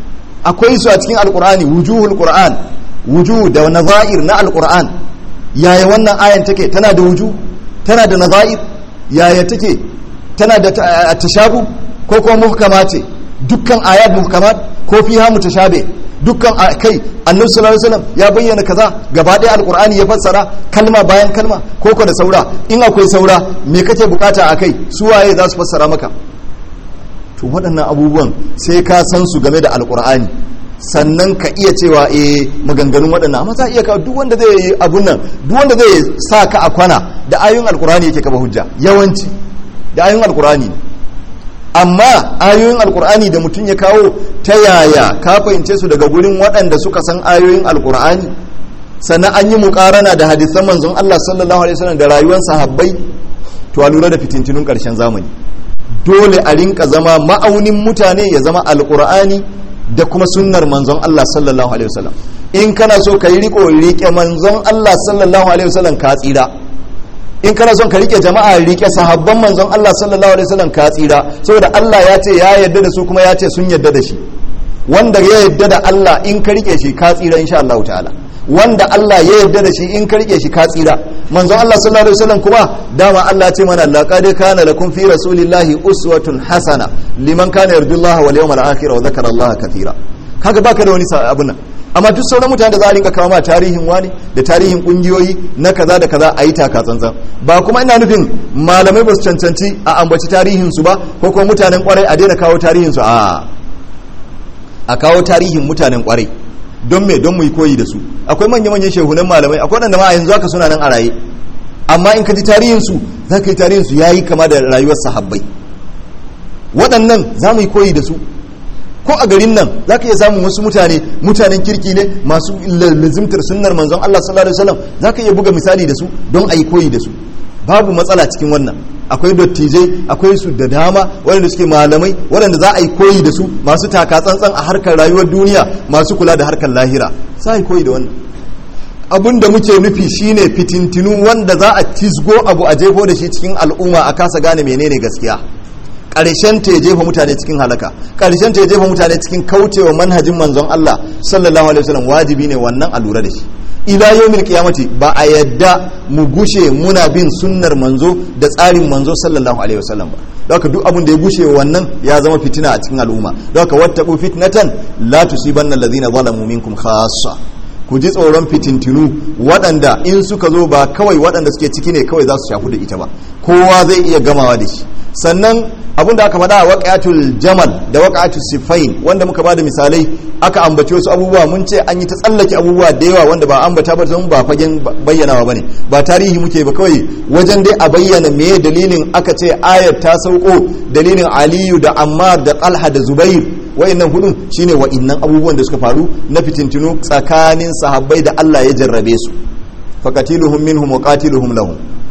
Speaker 1: akwai su a cikin alkur'ani wujuhul qur'an wujuh da nazair na alkur'an yaya wannan ayan take tana da wuju tana da nazair yaya take tana da tashabu ko kuma muhkama ce dukkan ayat muhkamat ko fiha mutashabe dukkan kai annabi sallallahu alaihi wasallam ya bayyana kaza gaba ɗaya alqur'ani ya fassara kalma bayan kalma ko ko da saura in akwai saura me kake bukata akai su waye za su fassara maka to waɗannan abubuwan sai ka san su game da alqur'ani sannan ka iya cewa eh maganganun waɗannan amma za iya kawo duk wanda zai yi abun nan duk wanda zai sa ka a kwana da ayoyin alqur'ani yake kaba hujja yawanci da ayoyin alqur'ani ne amma ayoyin alkur'ani da mutum ya kawo ta yaya ka fahimce su daga gurin waɗanda suka san ayoyin alkur'ani sannan an yi mukarana da hadisan manzon Allah sallallahu alaihi wasallam da rayuwar sahabbai to a lura da fitintunun ƙarshen zamani dole a rinka zama ma'aunin mutane ya zama alkur'ani da kuma sunnar manzon Allah sallallahu alaihi wasallam in kana so ka yi riko rike manzon Allah sallallahu alaihi wasallam ka tsira in kana son ka rike jama'a rike sahabban manzon Allah sallallahu alaihi wasallam ka tsira saboda Allah ya ce ya yarda da su kuma ya ce sun yarda da shi wanda ya yarda da Allah in ka rike shi ka tsira insha Allah ta'ala wanda Allah ya yarda da shi in ka rike shi ka tsira manzon Allah sallallahu alaihi wasallam kuma dama Allah ce mana laqad kana lakum fi rasulillahi uswatun hasana liman kana yarjullaha wal yawmal akhir wa dhakara Allah katira kaga baka da wani abun nan amma duk sauran mutane da za a rinka kawo ma tarihin wani da tarihin kungiyoyi na kaza da kaza a yi taka tsantsan ba kuma ina nufin malamai ba su cancanci a ambaci tarihin su ba ko kuma mutanen kwarai a daina kawo tarihin su a a kawo tarihin mutanen kwarai don me don mu yi koyi da su akwai manya manyan shehunan malamai akwai wanda ma a yanzu haka suna nan a raye amma in ka ji tarihin su za ka yi tarihin su yayi kama da rayuwar sahabbai waɗannan za mu yi koyi da su ko a garin nan za ka iya samun wasu mutane mutanen kirki ne masu lazimtar sunnar manzon Allah sallallahu alaihi wasallam za ka iya buga misali da su don a yi koyi da su babu matsala cikin wannan akwai dattijai akwai su da dama waɗanda suke malamai waɗanda za a yi koyi da su masu taka tsantsan a harkar rayuwar duniya masu kula da harkar lahira za a yi koyi da wannan abin da muke nufi shine fitintinu wanda za a tisgo abu a jefo da shi cikin al'umma a kasa gane menene gaskiya ƙarshen ta ya jefa mutane cikin halaka ƙarshen ta ya jefa mutane cikin kaucewa manhajin manzon Allah sallallahu alaihi wasallam wajibi ne wannan a lura da shi ila yawmil qiyamati ba a yadda mu gushe muna bin sunnar manzo da tsarin manzo sallallahu alaihi wasallam ba haka duk abin da ya gushe wannan ya zama fitina a cikin al'umma don haka wattaqu fitnatan la tusibanna alladhina zalamu minkum khassa ku ji tsoron fitintinu waɗanda in suka zo ba kawai waɗanda suke ciki ne kawai za su shafu da ita ba kowa zai iya gamawa da shi sannan abin da aka faɗa a waƙatul jamal da waƙatul sifain wanda muka ba da misalai aka ambaci wasu abubuwa mun ce an yi ta tsallake abubuwa da yawa wanda ba ambata ba don ba fagen bayyanawa ba ne ba tarihi muke ba kawai wajen dai a bayyana me dalilin aka ce ayat ta sauko dalilin aliyu da ammar da talha da zubair wa'annan hudun shine wa'annan abubuwan da suka faru na fitintinu tsakanin sahabbai da Allah ya jarrabe su faqatiluhum minhum wa qatiluhum lahum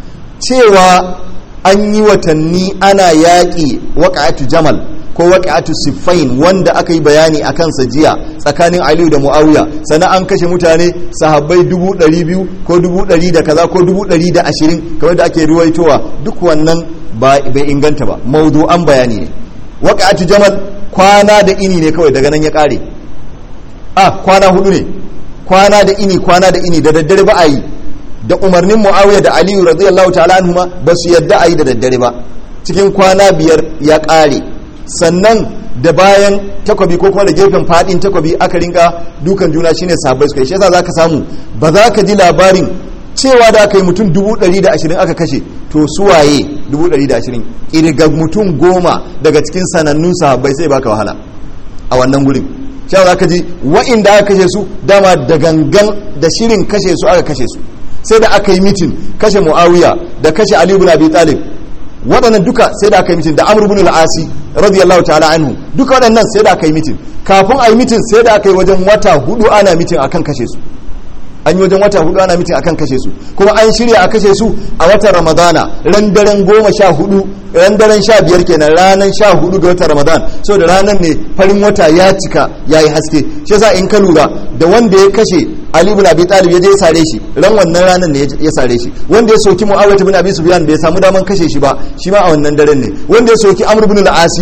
Speaker 1: cewa an yi watanni ana yaƙi waƙa'atu jamal ko waƙa'atu siffain wanda aka yi bayani a kansa jiya tsakanin aliyu da mu'awiya sannan an kashe mutane sahabbai dubu ɗari biyu ko dubu ɗari da kaza ko dubu ɗari da ashirin kamar da ake ruwaitowa duk wannan bai inganta ba maudu'an bayani ne waƙa'atu jamal kwana da ini ne kawai daga nan ya ƙare a kwana hudu ne kwana da ini kwana da ini da daddare ba a yi da umarnin muawiya da aliyu radiyallahu ta'ala anhuma ba su yadda a yi da daddare ba cikin kwana biyar ya ƙare sannan da bayan takwabi ko kuma da gefen fadin takwabi aka rinka dukan juna shine sahabbai suka yi shi yasa zaka samu ba za ka ji labarin cewa da aka yi mutum dubu ɗari da ashirin aka kashe to suwaye dubu ɗari da ashirin ƙirga mutum goma daga cikin sanannun sahabbai sai baka wahala a wannan gurin shi za ka ji wa'inda aka kashe su dama da gangan da shirin kashe su aka kashe su sai da aka yi mitin kashe muawiya da kashe ali ibn abi talib waɗannan duka sai da aka yi mitin da amr ibn al-asi radiyallahu ta'ala anhu duka waɗannan sai da aka yi mitin kafin a yi mitin sai da aka yi wajen wata hudu ana mitin akan kashe su an yi wajen wata hudu ana mitin akan kashe su kuma an shirya a kashe su a watan ramadana ran daren goma sha hudu ran daren sha biyar kenan ranar sha hudu ga watan ramadan so da ranar ne farin wata ya cika ya yi haske shi yasa in ka lura da wanda ya kashe ali ibn abi talib ya je ya sare shi ran wannan ranar ne ya sare shi wanda ya soki muawiyah ibn abi sufyan bai samu daman kashe shi ba shi ma a wannan daren ne wanda ya soki amr ibn al-asi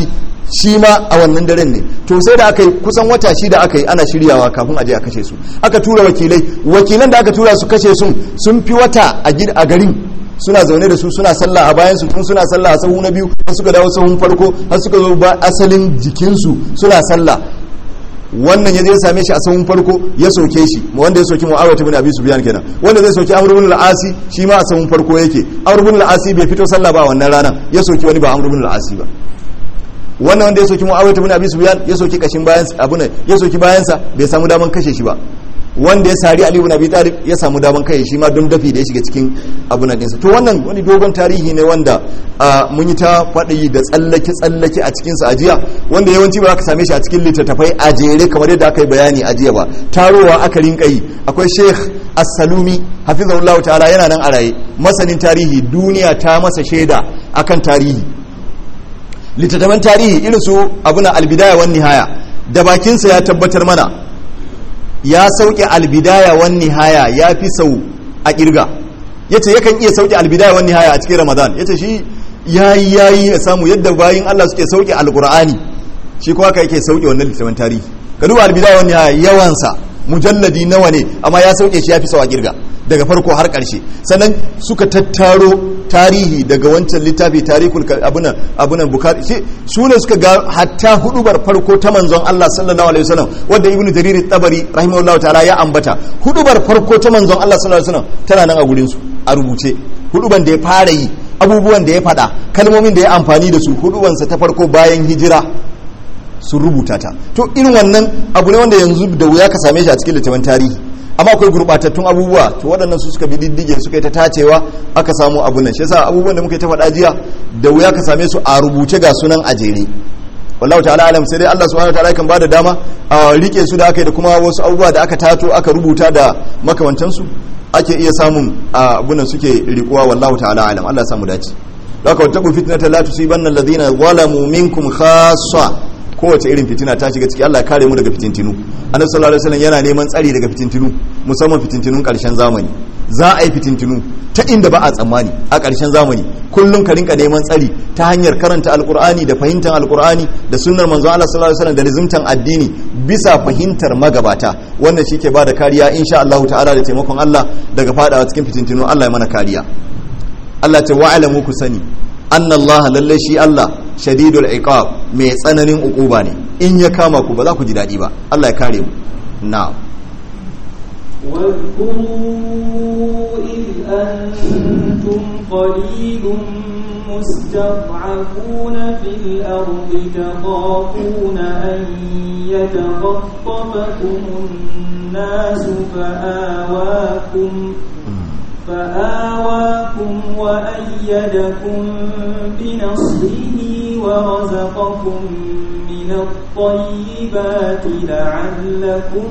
Speaker 1: shi ma a wannan daren ne to sai da aka yi kusan wata shida aka yi ana shiryawa kafin aje a kashe su aka tura wakilai wakilan da aka tura su kashe sun sun fi wata a garin suna zaune da su suna sallah a bayan su tun suna sallah a sahu na biyu har suka dawo sahun farko har suka zo ba asalin jikinsu suna sallah wannan ya je same shi a sahun farko ya soke shi wanda ya soki mu'awiyah ibn abi sufyan kenan wanda zai soki amr ibn al-asi shi ma a sahun farko yake amr ibn al-asi bai fito sallah ba wannan rana ya soki wani ba amr ibn al-asi ba wannan wanda ya soki mu'awiyah ibn abi sufyan ya soki kashin bayan abu ne ya soki bayansa bai samu daman kashe shi ba wanda ya sari Ali ibn Abi Talib ya samu daman kai shi ma don dafi da ya shiga cikin abu na dinsa to wannan wani dogon tarihi ne wanda mun yi ta faɗi da tsallake tsallake a cikin sa ajiya wanda yawanci ba za ka same shi a cikin littattafai a jere kamar yadda aka yi bayani a jiya ba tarowa aka rinka yi akwai Sheikh As-Salumi hafizahullahu ta'ala yana nan a raye masanin tarihi duniya ta masa shaida akan tarihi littattafan tarihi irin su abuna albidaya wan nihaya da bakinsa ya tabbatar mana ya sauke albidaya wan nihaya ya fi sau a kirga yace yakan iya sauke albidaya wan nihaya a cikin ramadan yace shi yayi yayi ya samu yadda bayin Allah suke sauke alqur'ani shi kuma haka yake sauke wannan littafin tarihi ka duba albidaya wan nihaya yawansa mujalladi nawa ne amma ya sauke shi ya fi sau a kirga daga farko har ƙarshe sannan suka tattaro tarihi daga wancan littafi tarihul abunan abunan bukari su ne suka ga hatta hudubar farko ta manzon Allah sallallahu alaihi wasallam wanda ibnu jarir tabari rahimahullahu ta'ala ya ambata hudubar farko ta manzon Allah sallallahu alaihi wasallam tana nan a gurin su a rubuce huduban da ya fara yi abubuwan da ya faɗa kalmomin da ya amfani da su hudubansa ta farko bayan hijira sun rubuta ta to irin wannan abu ne wanda yanzu da wuya ka same shi a cikin littafin tarihi amma akwai gurbatattun abubuwa to waɗannan su suka bi diddige suka yi ta tacewa aka samu abun nan shi yasa abubuwan da muka yi ta faɗa jiya da wuya ka same su a rubuce ga sunan a jere wallahu ta'ala alam sai dai Allah subhanahu wataala kan bada dama a rike su da aka yi da kuma wasu abubuwa da aka tato aka rubuta da makamantan su ake iya samun abun nan suke rikuwa wallahu ta'ala alam Allah ya samu dace haka wata fitnatan la tusibanna alladhina zalamu minkum khassa kowace irin fitina ta shiga ciki Allah ya kare mu daga fitintinu annabi sallallahu alaihi wasallam yana neman tsari daga fitintinu musamman fitintinun karshen zamani za a yi fitintinu ta inda ba a tsammani a karshen zamani kullum ka rinka neman tsari ta hanyar karanta alkur'ani da fahimtar alkur'ani da sunnar manzon Allah sallallahu alaihi wasallam da rizumtan addini bisa fahimtar magabata wannan shi ke bada kariya insha Allah ta'ala da taimakon Allah daga fadawa cikin fitintinu Allah ya mana kariya Allah ta wa'alamu ku sani annallaha lalle shi Allah shadidul iqab mai tsananin ukuba ne in ya kama ku ba za ku ji dadi ba Allah ya kare mu na'am
Speaker 2: واذكروا إذ أنتم قليل مستضعفون في الأرض تخافون أن يتخطفكم الناس فآواكم فآواكم وأيدكم بنصره ورزقكم من الطيبات لعلكم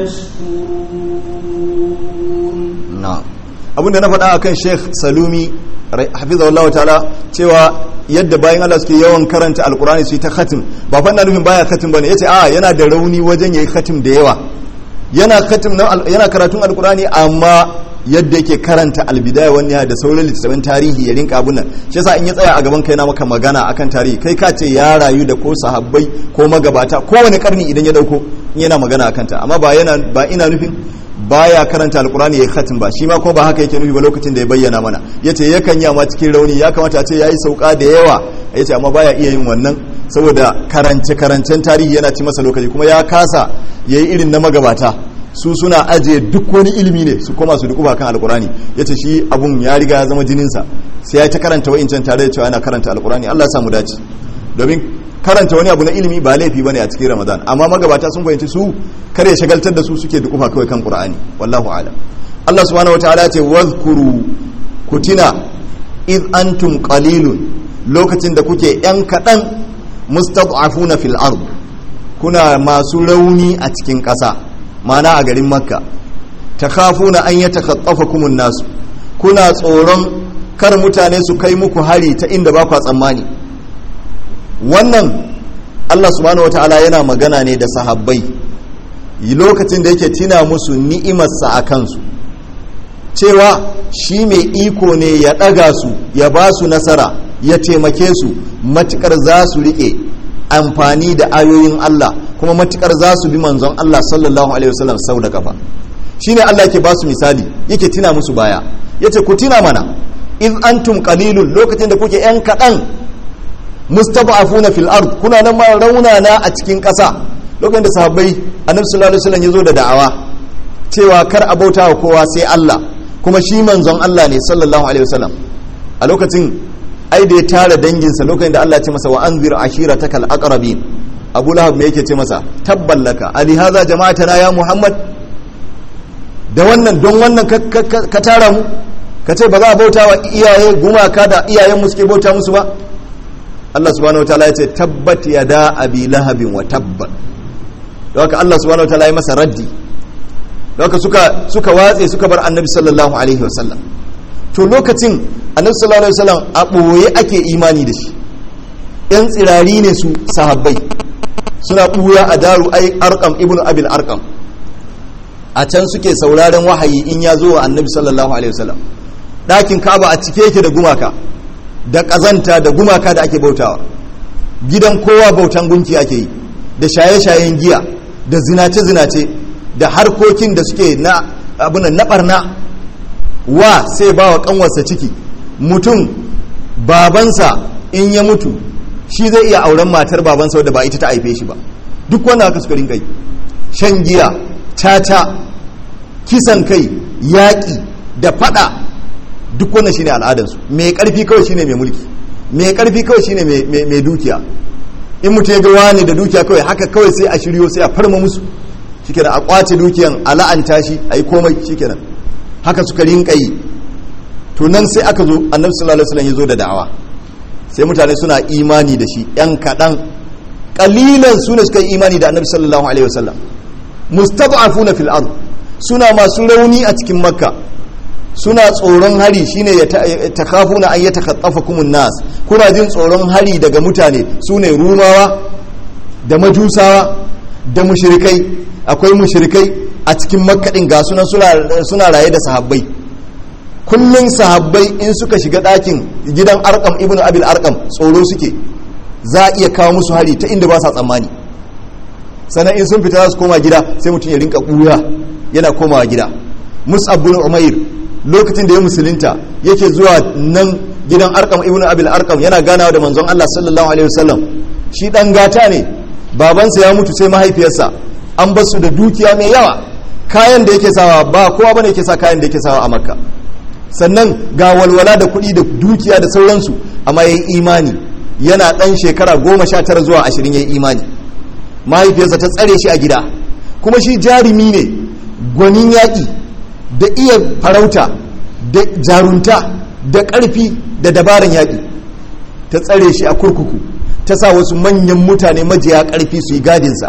Speaker 2: تشكرون
Speaker 1: na'am abinda na faɗa akan Sheikh Salumi hafizahullahu ta'ala cewa yadda bayan Allah suke yawan karanta alkurani su yi ta khatim ba fa ina nufin baya khatim bane yace a yana da rauni wajen yayi khatim da yawa yana khatim yana karatun alkurani amma yadda yake karanta albidaya wani da sauran littattafan tarihi ya rinka abun nan shi yasa in ya tsaya a gaban kai na maka magana akan tarihi kai ka ce ya rayu da ko sahabbai ko magabata kowane karni idan ya dauko yana magana akan ta amma ba yana ba ina nufin baya karanta alkurani ya khatim ba shi ma ko ba haka yake nufi ba lokacin da ya bayyana mana yace yakan yi amma cikin rauni ya kamata a ce yayi sauka da yawa yace amma baya iya yin wannan saboda karance karancen tarihi yana ci masa lokaci kuma ya kasa yayi irin na magabata su suna ajiye duk wani ilimi ne su koma su dukuba kan alkurani ya ce shi abun ya riga ya zama jininsa sai ya ta karanta wa'incan tare da cewa yana karanta alkurani allah samu dace domin karanta wani abu na ilimi ba laifi bane a cikin ramadan amma magabata sun fahimci su kar ya shagaltar da su suke dukufa kawai kan qur'ani wallahu a'lam allah subhanahu wataala ce wadhkuru kutina id antum qalilun lokacin da kuke yan kadan mustad'afuna fil ard kuna masu rauni a cikin ƙasa mana a garin makka ta kafuna an yi takaffafa kumun nasu kuna tsoron kar mutane su kai muku hari ta inda ba kwa tsammani wannan allah subhanahu wata'ala yana magana ne da sahabbai lokacin da yake tina musu ni'imarsa a kansu cewa shi mai iko ne ya ɗaga su ya ba su nasara ya taimake su matukar za su riƙe amfani da ayoyin Allah kuma matukar za su bi manzon Allah sallallahu alaihi wasallam sau da kafa shine Allah yake ba su misali yake tina musu baya yace ku tina mana in antum qalilun lokacin da kuke yan kadan mustad'afuna fil ard kuna nan ma raunana a cikin ƙasa lokacin da sahabbai annabi sallallahu alaihi wasallam yazo da da'awa cewa kar a bauta wa kowa sai Allah kuma shi manzon Allah ne sallallahu alaihi wasallam a lokacin ai da ya tara danginsa lokacin da Allah ya ce masa wa anzir ashiratakal aqrabin Abu Lahab me yake ce masa tabballaka ali hadha jama'atana ya Muhammad da wannan don wannan ka tara mu ka ce ba za a bauta wa iyaye gumaka da iyayen mu suke bauta musu ba Allah subhanahu wataala ya ce tabbat yada abi lahabin wa tabbat don haka Allah subhanahu wataala ya masa raddi don haka suka suka watse suka bar annabi sallallahu alaihi wasallam to lokacin annabi sallallahu alaihi wasallam a boye ake imani da shi yan tsirari ne su sahabbai suna buya a daru ai arqam ibnu abil arqam a can suke sauraron wahayi in ya zo wa annabi sallallahu alaihi wasallam ɗakin kaba a cike yake da gumaka da ƙazanta da gumaka da ake bautawa gidan kowa bautan gunki ake yi da shaye-shayen giya da zinace-zinace da harkokin da suke na abunan na barna wa sai ba wa kanwarsa ciki mutum babansa in ya mutu shi zai iya auren matar babansa wadda ba ita ta haife shi ba duk wanda haka suka rinka yi shan giya tata kisan kai yaƙi da fada duk wannan shine al'adarsu mai karfi kawai shine mai mulki mai karfi kawai shine mai dukiya in mutum ya ga wani da dukiya kawai haka kawai sai a shiryo sai a farma musu shikenan a kwace dukiyan a la'anta shi a yi komai shikenan haka suka rinka yi to nan sai aka zo annabi sallallahu alaihi wasallam ya zo da da'awa sai mutane suna imani da shi yan kaɗan kalilan su ne suka yi imani da annabi sallallahu alaihi wasallam mustad'afuna fil ard suna masu rauni a cikin makka suna tsoron hari shine ya takafuna an yatakaffakum nas kuna jin tsoron hari daga mutane sune rumawa da majusawa da mushrikai akwai mushrikai a cikin makka din ga sunan suna raye da sahabbai kullun sahabbai in suka shiga ɗakin gidan arkam ibnu abil arkam tsoro suke za a iya kawo musu hari ta inda ba sa tsammani sannan in sun fita za su koma gida sai mutum ya rinka ɓuya yana komawa gida mus'ab bin umair lokacin da ya musulunta yake zuwa nan gidan arkam ibnu abil arkam yana ganawa da manzon Allah sallallahu alaihi wasallam shi dan gata ne babansa ya mutu sai mahaifiyarsa an basu da dukiya mai yawa kayan da yake sawa ba kowa bane yake sa kayan da yake sawa a makka sannan ga walwala da kuɗi da dukiya da sauransu amma yayi imani yana dan shekara goma sha tara zuwa ashirin yayi imani mahaifiyarsa ta tsare shi a gida kuma shi jarumi ne gwanin yaƙi da iya farauta da jarunta da ƙarfi da dabaran yaƙi ta tsare shi a kurkuku ta sa wasu manyan mutane majiya ƙarfi su yi gadinsa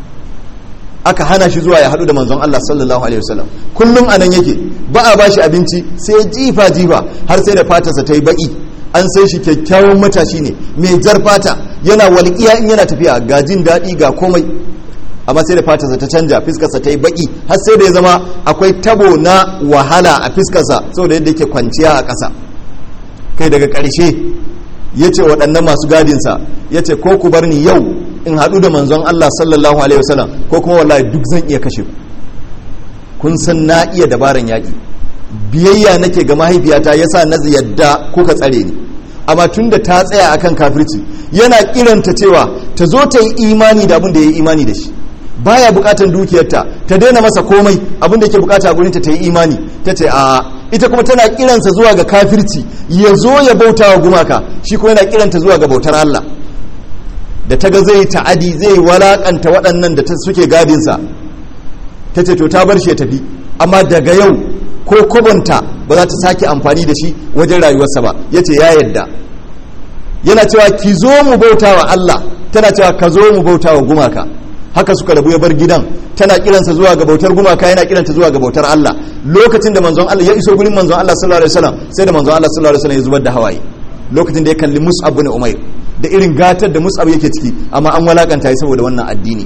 Speaker 1: aka hana shi zuwa ya haɗu da manzon Allah sallallahu alaihi wasallam kullum anan yake ba a bashi abinci sai jifa jifa har sai da fatarsa ta yi baƙi an sai shi kyakkyawan matashi ne mai jar fata yana walƙiya in yana tafiya ga jin daɗi ga komai amma sai da fatarsa ta canja fiskarsa ta yi baki har sai da ya zama akwai tabo na wahala a fiskarsa saboda yadda yake kwanciya a ƙasa kai daga ƙarshe ya ce waɗannan masu gadinsa ya ce ko ku bar ni yau in haɗu da manzon Allah sallallahu alaihi wasallam ko kuma wallahi duk zan iya kashe ku kun san na iya dabaran yaƙi biyayya nake ga mahaifiyata yasa na yadda kuka tsare ni amma tun da ta tsaya akan kafirci yana kiranta cewa ta zo ta yi imani da abin da ya yi imani da shi baya bukatan dukiyarta ta daina masa komai abin da yake bukata a gurinta ta yi imani ta ce a ita kuma tana kiransa zuwa ga kafirci ya zo ya bauta wa gumaka shi kuma yana kiranta zuwa ga bautar Allah da ta ga zai ta'adi zai walakanta waɗannan da ta suke gadinsa ta ce to ta bar shi ya tafi amma daga yau ko kubunta ba za ta sake amfani da shi wajen rayuwarsa ba ya ce ya yadda yana cewa ki zo mu bauta wa Allah tana cewa ka zo mu bauta wa gumaka haka suka rabu ya bar gidan tana kiransa zuwa ga bautar gumaka yana kiranta zuwa ga bautar Allah lokacin da manzon Allah ya iso gurin manzon Allah sallallahu alaihi wasallam sai da manzon Allah sallallahu alaihi wasallam ya zubar da hawaye lokacin da ya kalli Mus'ab bin Umair da irin gatar da Mus'ab yake ciki amma an walakanta shi saboda wannan addini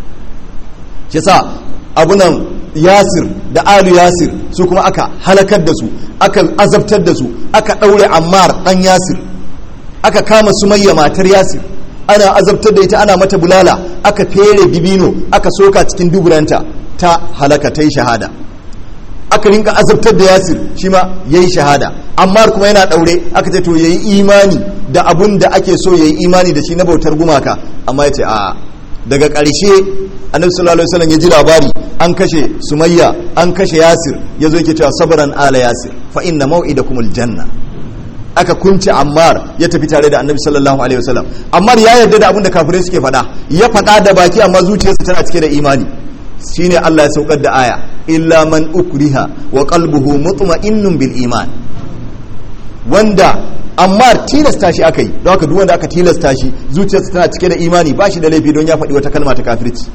Speaker 1: shi yasa abunan Yasir da Alu Yasir su kuma aka halakar da su aka azabtar da su aka daure Ammar dan Yasir aka kama Sumayya matar Yasir ana azabtar da ita ana mata bulala aka fere dibino aka soka cikin duburanta ta halaka ta yi shahada aka rinka azabtar da yasir shi ma ya yi shahada amma kuma yana ɗaure aka ce to ya yi imani da abun da ake so ya yi imani da shi na bautar gumaka amma ya ce a daga ƙarshe annabi sallallahu alaihi wasallam ya ji labari an kashe sumayya an kashe yasir ya zo yake cewa sabran ala yasir fa inna maw'idakumul janna aka kunce ammar ya tafi tare da annabi sallallahu alaihi wasallam ammar ya yarda da abin da kafirai suke faɗa ya faɗa da baki amma zuciyarsa tana cike da imani shine Allah ya saukar da aya illa man ukriha wa qalbuhu mutma'innun bil iman wanda amma tilasta shi aka yi don haka duk wanda aka tilasta shi zuciyarsa tana cike da imani ba shi da laifi don ya faɗi wata kalma ta kafirci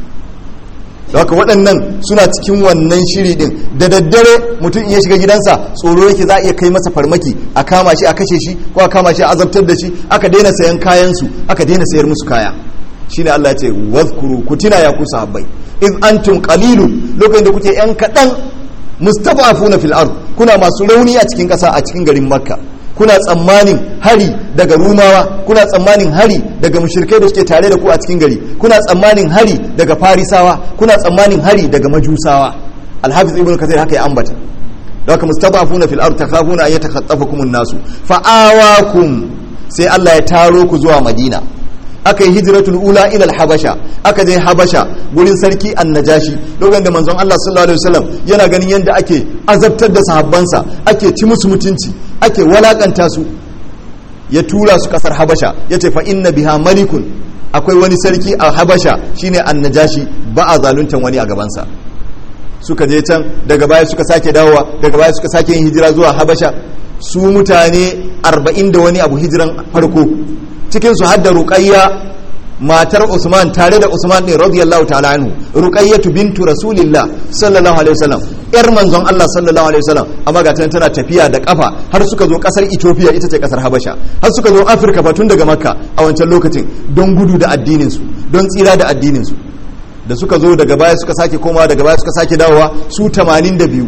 Speaker 1: don haka waɗannan suna cikin wannan shiri din da daddare mutum in ya shiga gidansa tsoro yake za a iya kai masa farmaki a kama shi a kashe shi ko a kama shi a azabtar da shi aka daina sayan kayansu aka daina sayar musu kaya shine Allah ya ce wazkuru ku tuna ya ku sahabbai iz antum qalilun lokacin da kuke yan kadan mustada'afuna fil ard kuna masu rauni a cikin kasa a cikin garin makka kuna tsammanin hari daga rumawa kuna tsammanin hari daga mushrikai da suke tare da ku a cikin gari kuna tsammanin hari daga farisawa kuna tsammanin hari daga majusawa alhafiz ibnu kathir haka ya ambata da haka mustada'afuna fil ard takhafuna an yatakhattafakum an-nasu fa'awakum sai Allah ya taro ku zuwa madina aka yi hijiratul ula ila habasha aka je habasha gurin sarki annajashi lokacin da manzon Allah sallallahu alaihi wasallam yana ganin yadda ake azabtar da sahabbansa ake ci musu mutunci ake walakanta su ya tura su kasar habasha yace fa inna biha malikun akwai wani sarki a habasha shine annajashi ba a zaluntan wani a gabansa suka je can daga baya suka sake dawowa daga baya suka sake yin hijira zuwa habasha su mutane arba'in da wani abu hijiran farko cikinsu har da ruqayya matar usman tare da usman ne radiyallahu ta'ala anhu ruqayyatu bintu rasulillah sallallahu alaihi wasallam yar manzon Allah sallallahu alaihi wasallam amma ga tana tafiya da kafa har suka zo kasar Ethiopia ita ce kasar Habasha har suka zo Afirka fa tun daga Makka a wancan lokacin don gudu da addinin su don tsira da addinin su da suka zo daga baya suka sake komawa daga baya suka sake dawowa su 82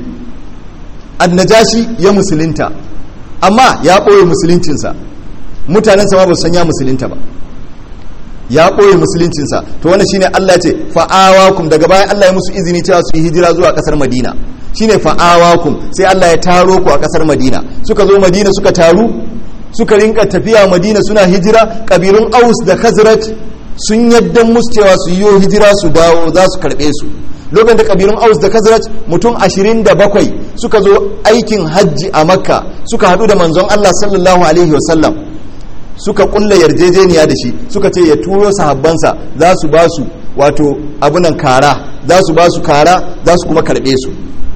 Speaker 1: annajashi ya musulunta amma ya ɓoye musuluncinsa mutanensa ma ba su san ya musulunta ba ya ɓoye musuluncinsa to wannan shine Allah ce fa'awakum daga bayan Allah ya musu izini cewa su yi hijira zuwa ƙasar Madina shine fa'awakum sai Allah ya taro ku a ƙasar Madina suka zo Madina suka taru suka rinka tafiya Madina suna hijira kabilun Aus da Khazraj sun yadda musu cewa su yi hijira su dawo za su karɓe su lokacin da kabilun Aus da Khazraj mutum 27 suka zo aikin hajji a Makka suka haɗu da manzon Allah sallallahu alaihi wasallam suka kulla yarjejeniya da shi suka ce ya turo sahabbansa za su ba su wato abunan kara za su ba su kara za su kuma karbe su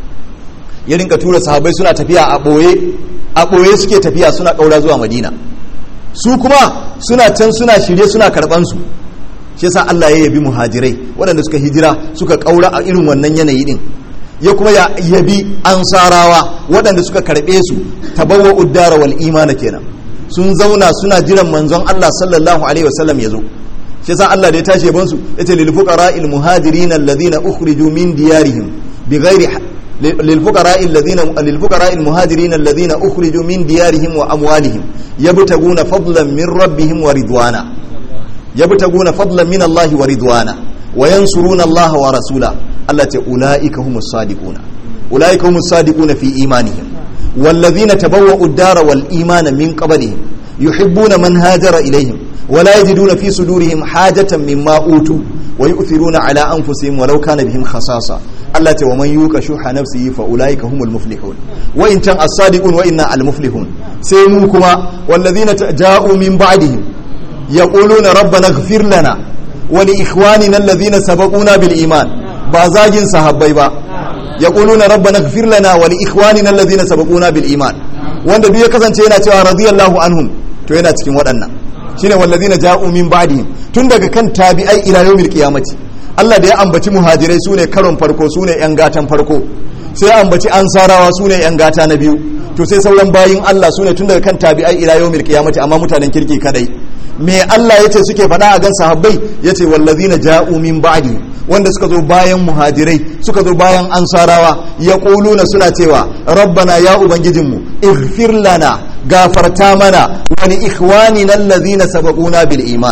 Speaker 1: ya rinka tura sahabbai suna tafiya a ɓoye a ɓoye suke tafiya suna ƙaura zuwa madina su kuma suna can suna shirye suna karɓansu shi yasa Allah ya yabi muhajirai waɗanda suka hijira suka ƙaura a irin wannan yanayi din ya kuma ya yabi ansarawa waɗanda suka karɓe su tabawwa uddara wal imana kenan sun zauna suna jiran manzon Allah sallallahu alaihi wasallam ya zo shi yasa Allah da ya tashi yaban su yace lil fuqara al muhajirin alladhina ukhriju min diyarihim bighairi lil fuqara alladhina lil fuqara al muhajirin alladhina ukhriju min diyarihim wa amwalihim yabtaguna fadlan min rabbihim wa ridwana yabtaguna fadlan min Allah wa ridwana wa yansuruna Allah wa rasula Allah ta ulaika humus sadiquna ulaika humus sadiquna fi imanihim والذين تبوأوا الدار والإيمان من قبلهم يحبون من هاجر إليهم ولا يجدون في صدورهم حاجة مما أوتوا ويؤثرون على أنفسهم ولو كان بهم خصاصة الله ومن يوك شح نفسه فأولئك هم المفلحون وإن كان الصادقون وإنا المفلحون سيموكما والذين جاءوا من بعدهم يقولون ربنا اغفر لنا ولإخواننا الذين سبقونا بالإيمان بازاجين صحابي با يقولون ربنا اغفر لنا ولإخواننا الذين سبقونا بالإيمان wanda duk ya kasance yana cewa radiyallahu anhum to yana cikin waɗannan shine wallazina ja'u min ba'dihim tun daga kan tabi'ai ila yawmil qiyamati Allah da ya ambaci muhajirai sune karon farko sune yan gatan farko sai ya ambaci ansarawa sune yan gata na biyu to sai sauran bayin Allah sune tun daga kan tabi'ai ila yawmil qiyamati amma mutanen kirki kadai me Allah yace suke faɗa a gan sahabbai yace wallazina ja'u min ba'dihim wanda suka zo bayan muhajirai suka zo bayan ansarawa ya ƙuluna suna cewa rabbana ya ubangijinmu ighfir lana gafarta mana wani ikhwani nan lazina sabaquna bil iman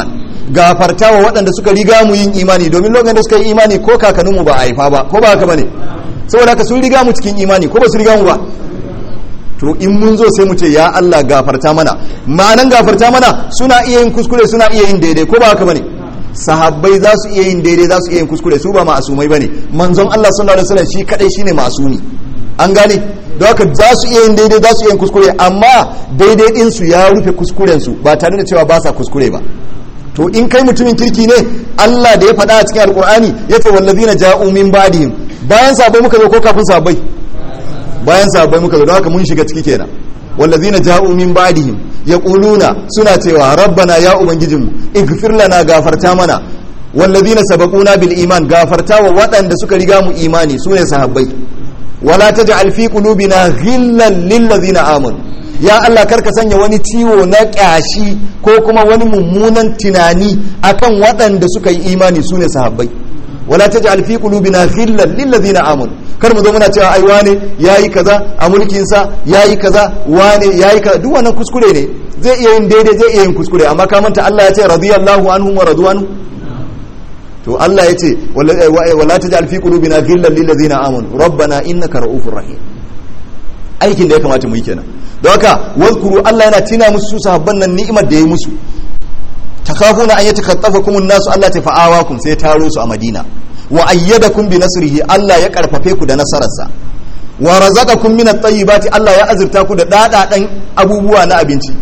Speaker 1: gafarta wa waɗanda suka riga mu yin imani domin lokacin da suka yi imani ko kakanninmu ba a haifa ba ko ba haka bane saboda haka sun riga mu cikin imani ko ba su riga mu ba to in mun zo sai mu ce ya Allah gafarta mana ma'anan gafarta mana suna iya yin kuskure suna iya yin daidai ko ba haka bane sahabbai za su iya yin daidai za su iya yin kuskure su ba ma'asumai bane manzon Allah sallallahu alaihi wasallam shi kadai shine ma'asumi an gane don haka za su iya yin daidai za su iya yin kuskure amma daidai din su ya rufe kuskuren su ba tare da cewa ba sa kuskure ba to in kai mutumin kirki ne Allah da ya faɗa a cikin alkur'ani yace wallazina ja'u min ba'dihim bayan sahabbai muka zo ko kafin sahabbai bayan sahabbai muka zo don haka mun shiga ciki kenan wallazina ja'u min ba'dihim yaquluna suna cewa rabbana ya ubangijinmu ighfir lana gafarta mana wallazina sabaquna bil iman gafarta wa waɗanda suka riga mu imani sune sahabbai wala taj'al fi qulubina ghillan lil ladzina amanu ya Allah karka sanya wani ciwo na ƙyashi ko kuma wani mummunan tunani akan waɗanda suka yi imani sune sahabbai wala taj'al fi qulubina ghillan lil ladzina amanu kar mu zo muna cewa ai wane yayi kaza a mulkin sa yayi kaza wane yayi kaza duk wannan kuskure ne zai iya yin daidai zai iya yin kuskure amma ka manta Allah ya ce radiyallahu anhum wa radwanu to Allah ya ce wala taj'al fi qulubina ghillan lil ladzina amanu rabbana innaka ra'ufur rahim aikin da ya kamata mu yi kenan don haka wazkuru Allah yana tina musu sahabban nan ni'imar da ya musu takafuna an yatakaffafakum an-nasu Allah ta fa'awakum sai taro su a Madina wa ayyadakum bi nasrihi Allah ya karfafe ku da nasararsa wa razaqakum min at-tayyibati Allah ya azurta ku da dadadan abubuwa na abinci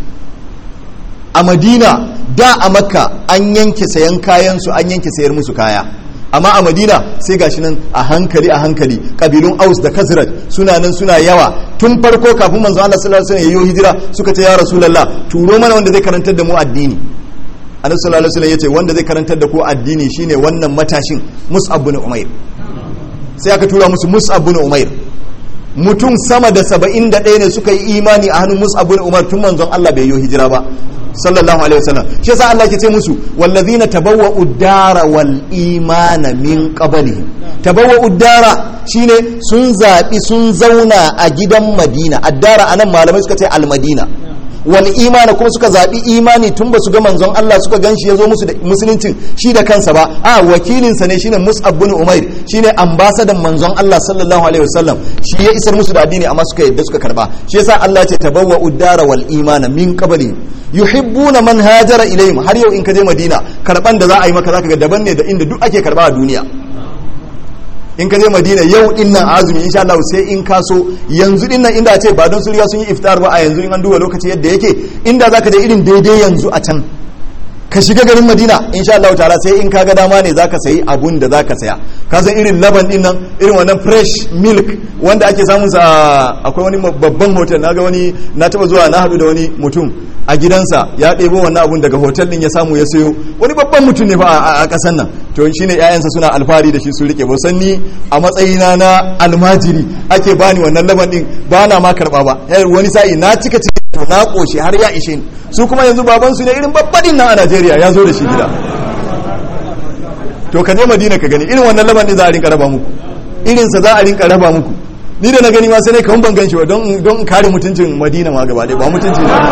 Speaker 1: a Madina da a Makka an yanke sayan kayan su an yanke sayar musu kaya amma a Madina sai gashi nan a hankali a hankali kabilun Aus da Khazraj suna nan suna yawa tun farko kafin manzo Allah sallallahu alaihi wasallam yayi hijira suka ce ya rasulullah turo mana wanda zai karantar da mu addini annabi sallallahu alaihi wasallam yace wanda zai karantar da ku addini shine wannan matashin Mus'ab bin Umair sai aka tura musu Mus'ab bin Umair mutum sama da saba'in da ɗaya ne suka yi imani a hannun Mus'ab bin Umar tun manzon Allah bai yi hijira ba sallallahu alaihi wasallam shi yasa Allah ke ce musu wallazina tabawwa'u dara wal imana min qablihim tabawwa'u dara shine sun zabi sun zauna a gidan Madina addara anan malamai suka ce al Madina wal imana kuma suka zaɓi imani tun ba su ga manzon Allah suka gan shi ya zo musu da musuluncin shi da kansa ba a wakilinsa ne shine Mus'ab bin Umair shine ambasadan manzon Allah sallallahu alaihi wasallam shi ya isar musu da addini amma suka yadda suka karba shi yasa Allah ya ce tabawwa uddara wal imana min qabli yuhibbuna man hajara ilayhim har yau in ka je Madina karban da za a yi maka zaka ga daban ne da inda duk ake karba a duniya in ka je madina yau din nan azumi insha Allah sai in ka so yanzu din nan inda ce ba don sun riga sun yi iftar ba a yanzu in an duba lokaci yadda yake inda zaka je irin daidai yanzu a can ka shiga garin madina insha Allah ta'ala sai in ka ga dama ne zaka sayi abun da zaka saya ka san irin laban din nan irin wannan fresh milk wanda ake samun sa akwai wani babban hotel naga wani na taba zuwa na hadu da wani mutum a gidansa ya ɗebo wannan abun daga hotel din ya samu ya sayo wani babban mutum ne fa a ƙasan nan to shine ƴaƴansa suna alfahari da shi su rike ba san ni a matsayina na almajiri ake bani wannan laban din ba na ma karba ba wani sa'i na cika ciki to na koshi har ya ishe ni su kuma yanzu baban su ne irin babbaɗin nan a Najeriya ya zo da shi gida to ka je Madina ka gani irin wannan laban din za a rinka raba muku irin sa za a rinka raba muku ni da na gani ma sai ne kawun ban gan shi ba don don kare mutuncin Madina ma gaba ɗaya ba mutunci ne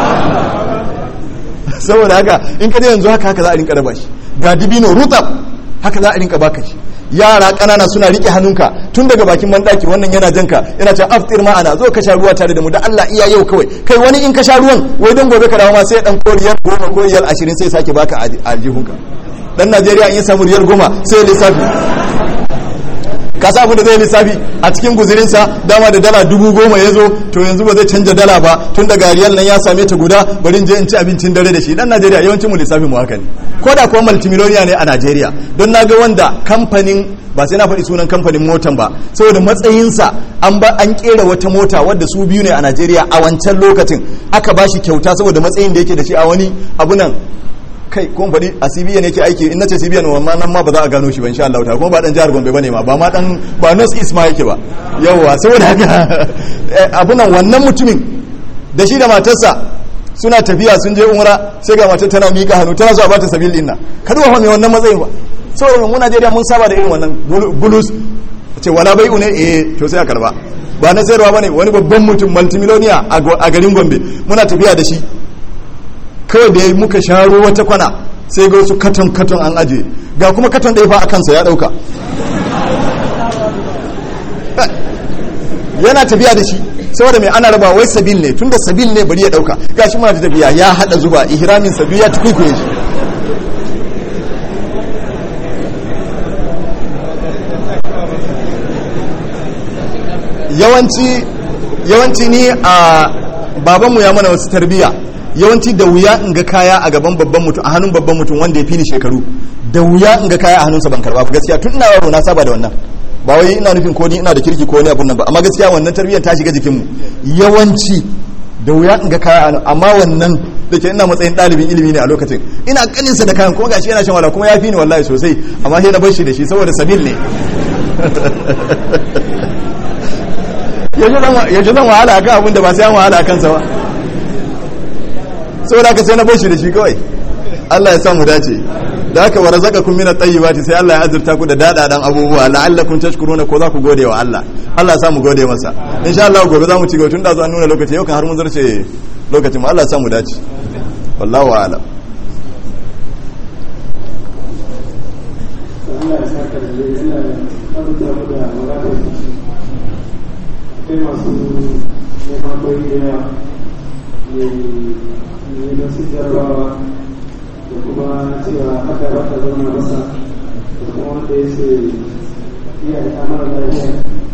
Speaker 1: saboda haka in ka je yanzu haka haka za a rinka raba shi ga dibino rutab haka za a rinka baka shi yara kanana suna rike hannunka tun daga bakin mandaki wannan yana janka yana cewa aftir ma'ana zo ka sha ruwa tare da mu da Allah iya yau kawai kai wani in ka sha ruwan wai don gobe ka dawo ma sai dan koriyar goma ko riyal ashirin sai sake baka aljihunka dan Najeriya in ya samu riyal goma sai lissafi ka sa da zai lissafi a cikin guzurinsa dama da dala dubu goma ya zo to yanzu ba zai canja dala ba tun daga riyal nan ya same ta guda bari je in ci abincin dare da shi dan Najeriya yawancin mu lissafin mu haka ne ko da kuma multimiloniya ne a Najeriya don na ga wanda kamfanin ba sai na faɗi sunan kamfanin motan ba saboda matsayinsa an ba an kera wata mota wadda su biyu ne a Najeriya a wancan lokacin aka ba shi kyauta saboda matsayin da yake da shi a wani abu nan kai ko faɗi a CBN yake aiki in nace CBN wannan nan ma ba za a gano shi ba insha Allah ta kuma ba dan jihar Gombe bane ma ba ma dan ba North East ma yake ba yawa saboda haka abunan wannan mutumin da shi da matarsa suna tafiya sun je umra sai ga matar tana mika hannu tana so a bata sabil din nan ka duba fa me wannan matsayin ba saboda mu Najeriya mun saba da irin wannan bulus ce wala bai'u ne eh to sai a karba ba na sayarwa bane wani babban mutum multimillionaire a garin Gombe muna tafiya da shi kawai da muka sharo wata kwana sai ga wasu katon katon an aje ga kuma katon ɗaya fa a kansa ya ɗauka yana tafiya da shi saboda mai ana raba wai sabil ne tunda sabil ne bari ya ɗauka gashi muna ta tafiya ya haɗa zuba ihramin sabil ya tukwikwiye shi yawanci yawanci ni a babanmu ya mana wasu tarbiya yawanci da wuya in ga kaya a gaban babban mutum a hannun babban mutum wanda ya fi ni shekaru da wuya in ga kaya a hannunsa ban karba gaskiya tun ina yaro na saba da wannan ba wai ina nufin ko ni ina da kirki ko wani abun nan ba amma gaskiya wannan tarbiyyar ta shiga jikinmu yawanci da wuya in ga kaya amma wannan da ke ina matsayin ɗalibin ilimi ne a lokacin ina kaninsa da kayan kuma gashi yana shan wala kuma ya fi ni wallahi sosai amma sai na bar shi da shi saboda sabil ne yanzu zan wahala a kan abin da ba sai an wahala a kansa ba saboda haka sai na bashi da shi kawai Allah ya samu dace da haka wa razaqakum min at-tayyibati sai Allah ya azurta ku da dadadan abubuwa la'allakum tashkuruna ko za ku gode wa Allah Allah ya samu gode masa insha Allah gobe za mu ci gaba tun da zo an nuna lokaci yau kan har mun zarce lokacin mu Allah ya samu dace wallahu a'lam
Speaker 3: Allah ya saka da zai yana abuta mu da wadatar akwai masu neman koyi da yawa ne don su jarabawa da kuma cewa haka ba ta zama masa da kuma wanda ya ce iya da mara lafiya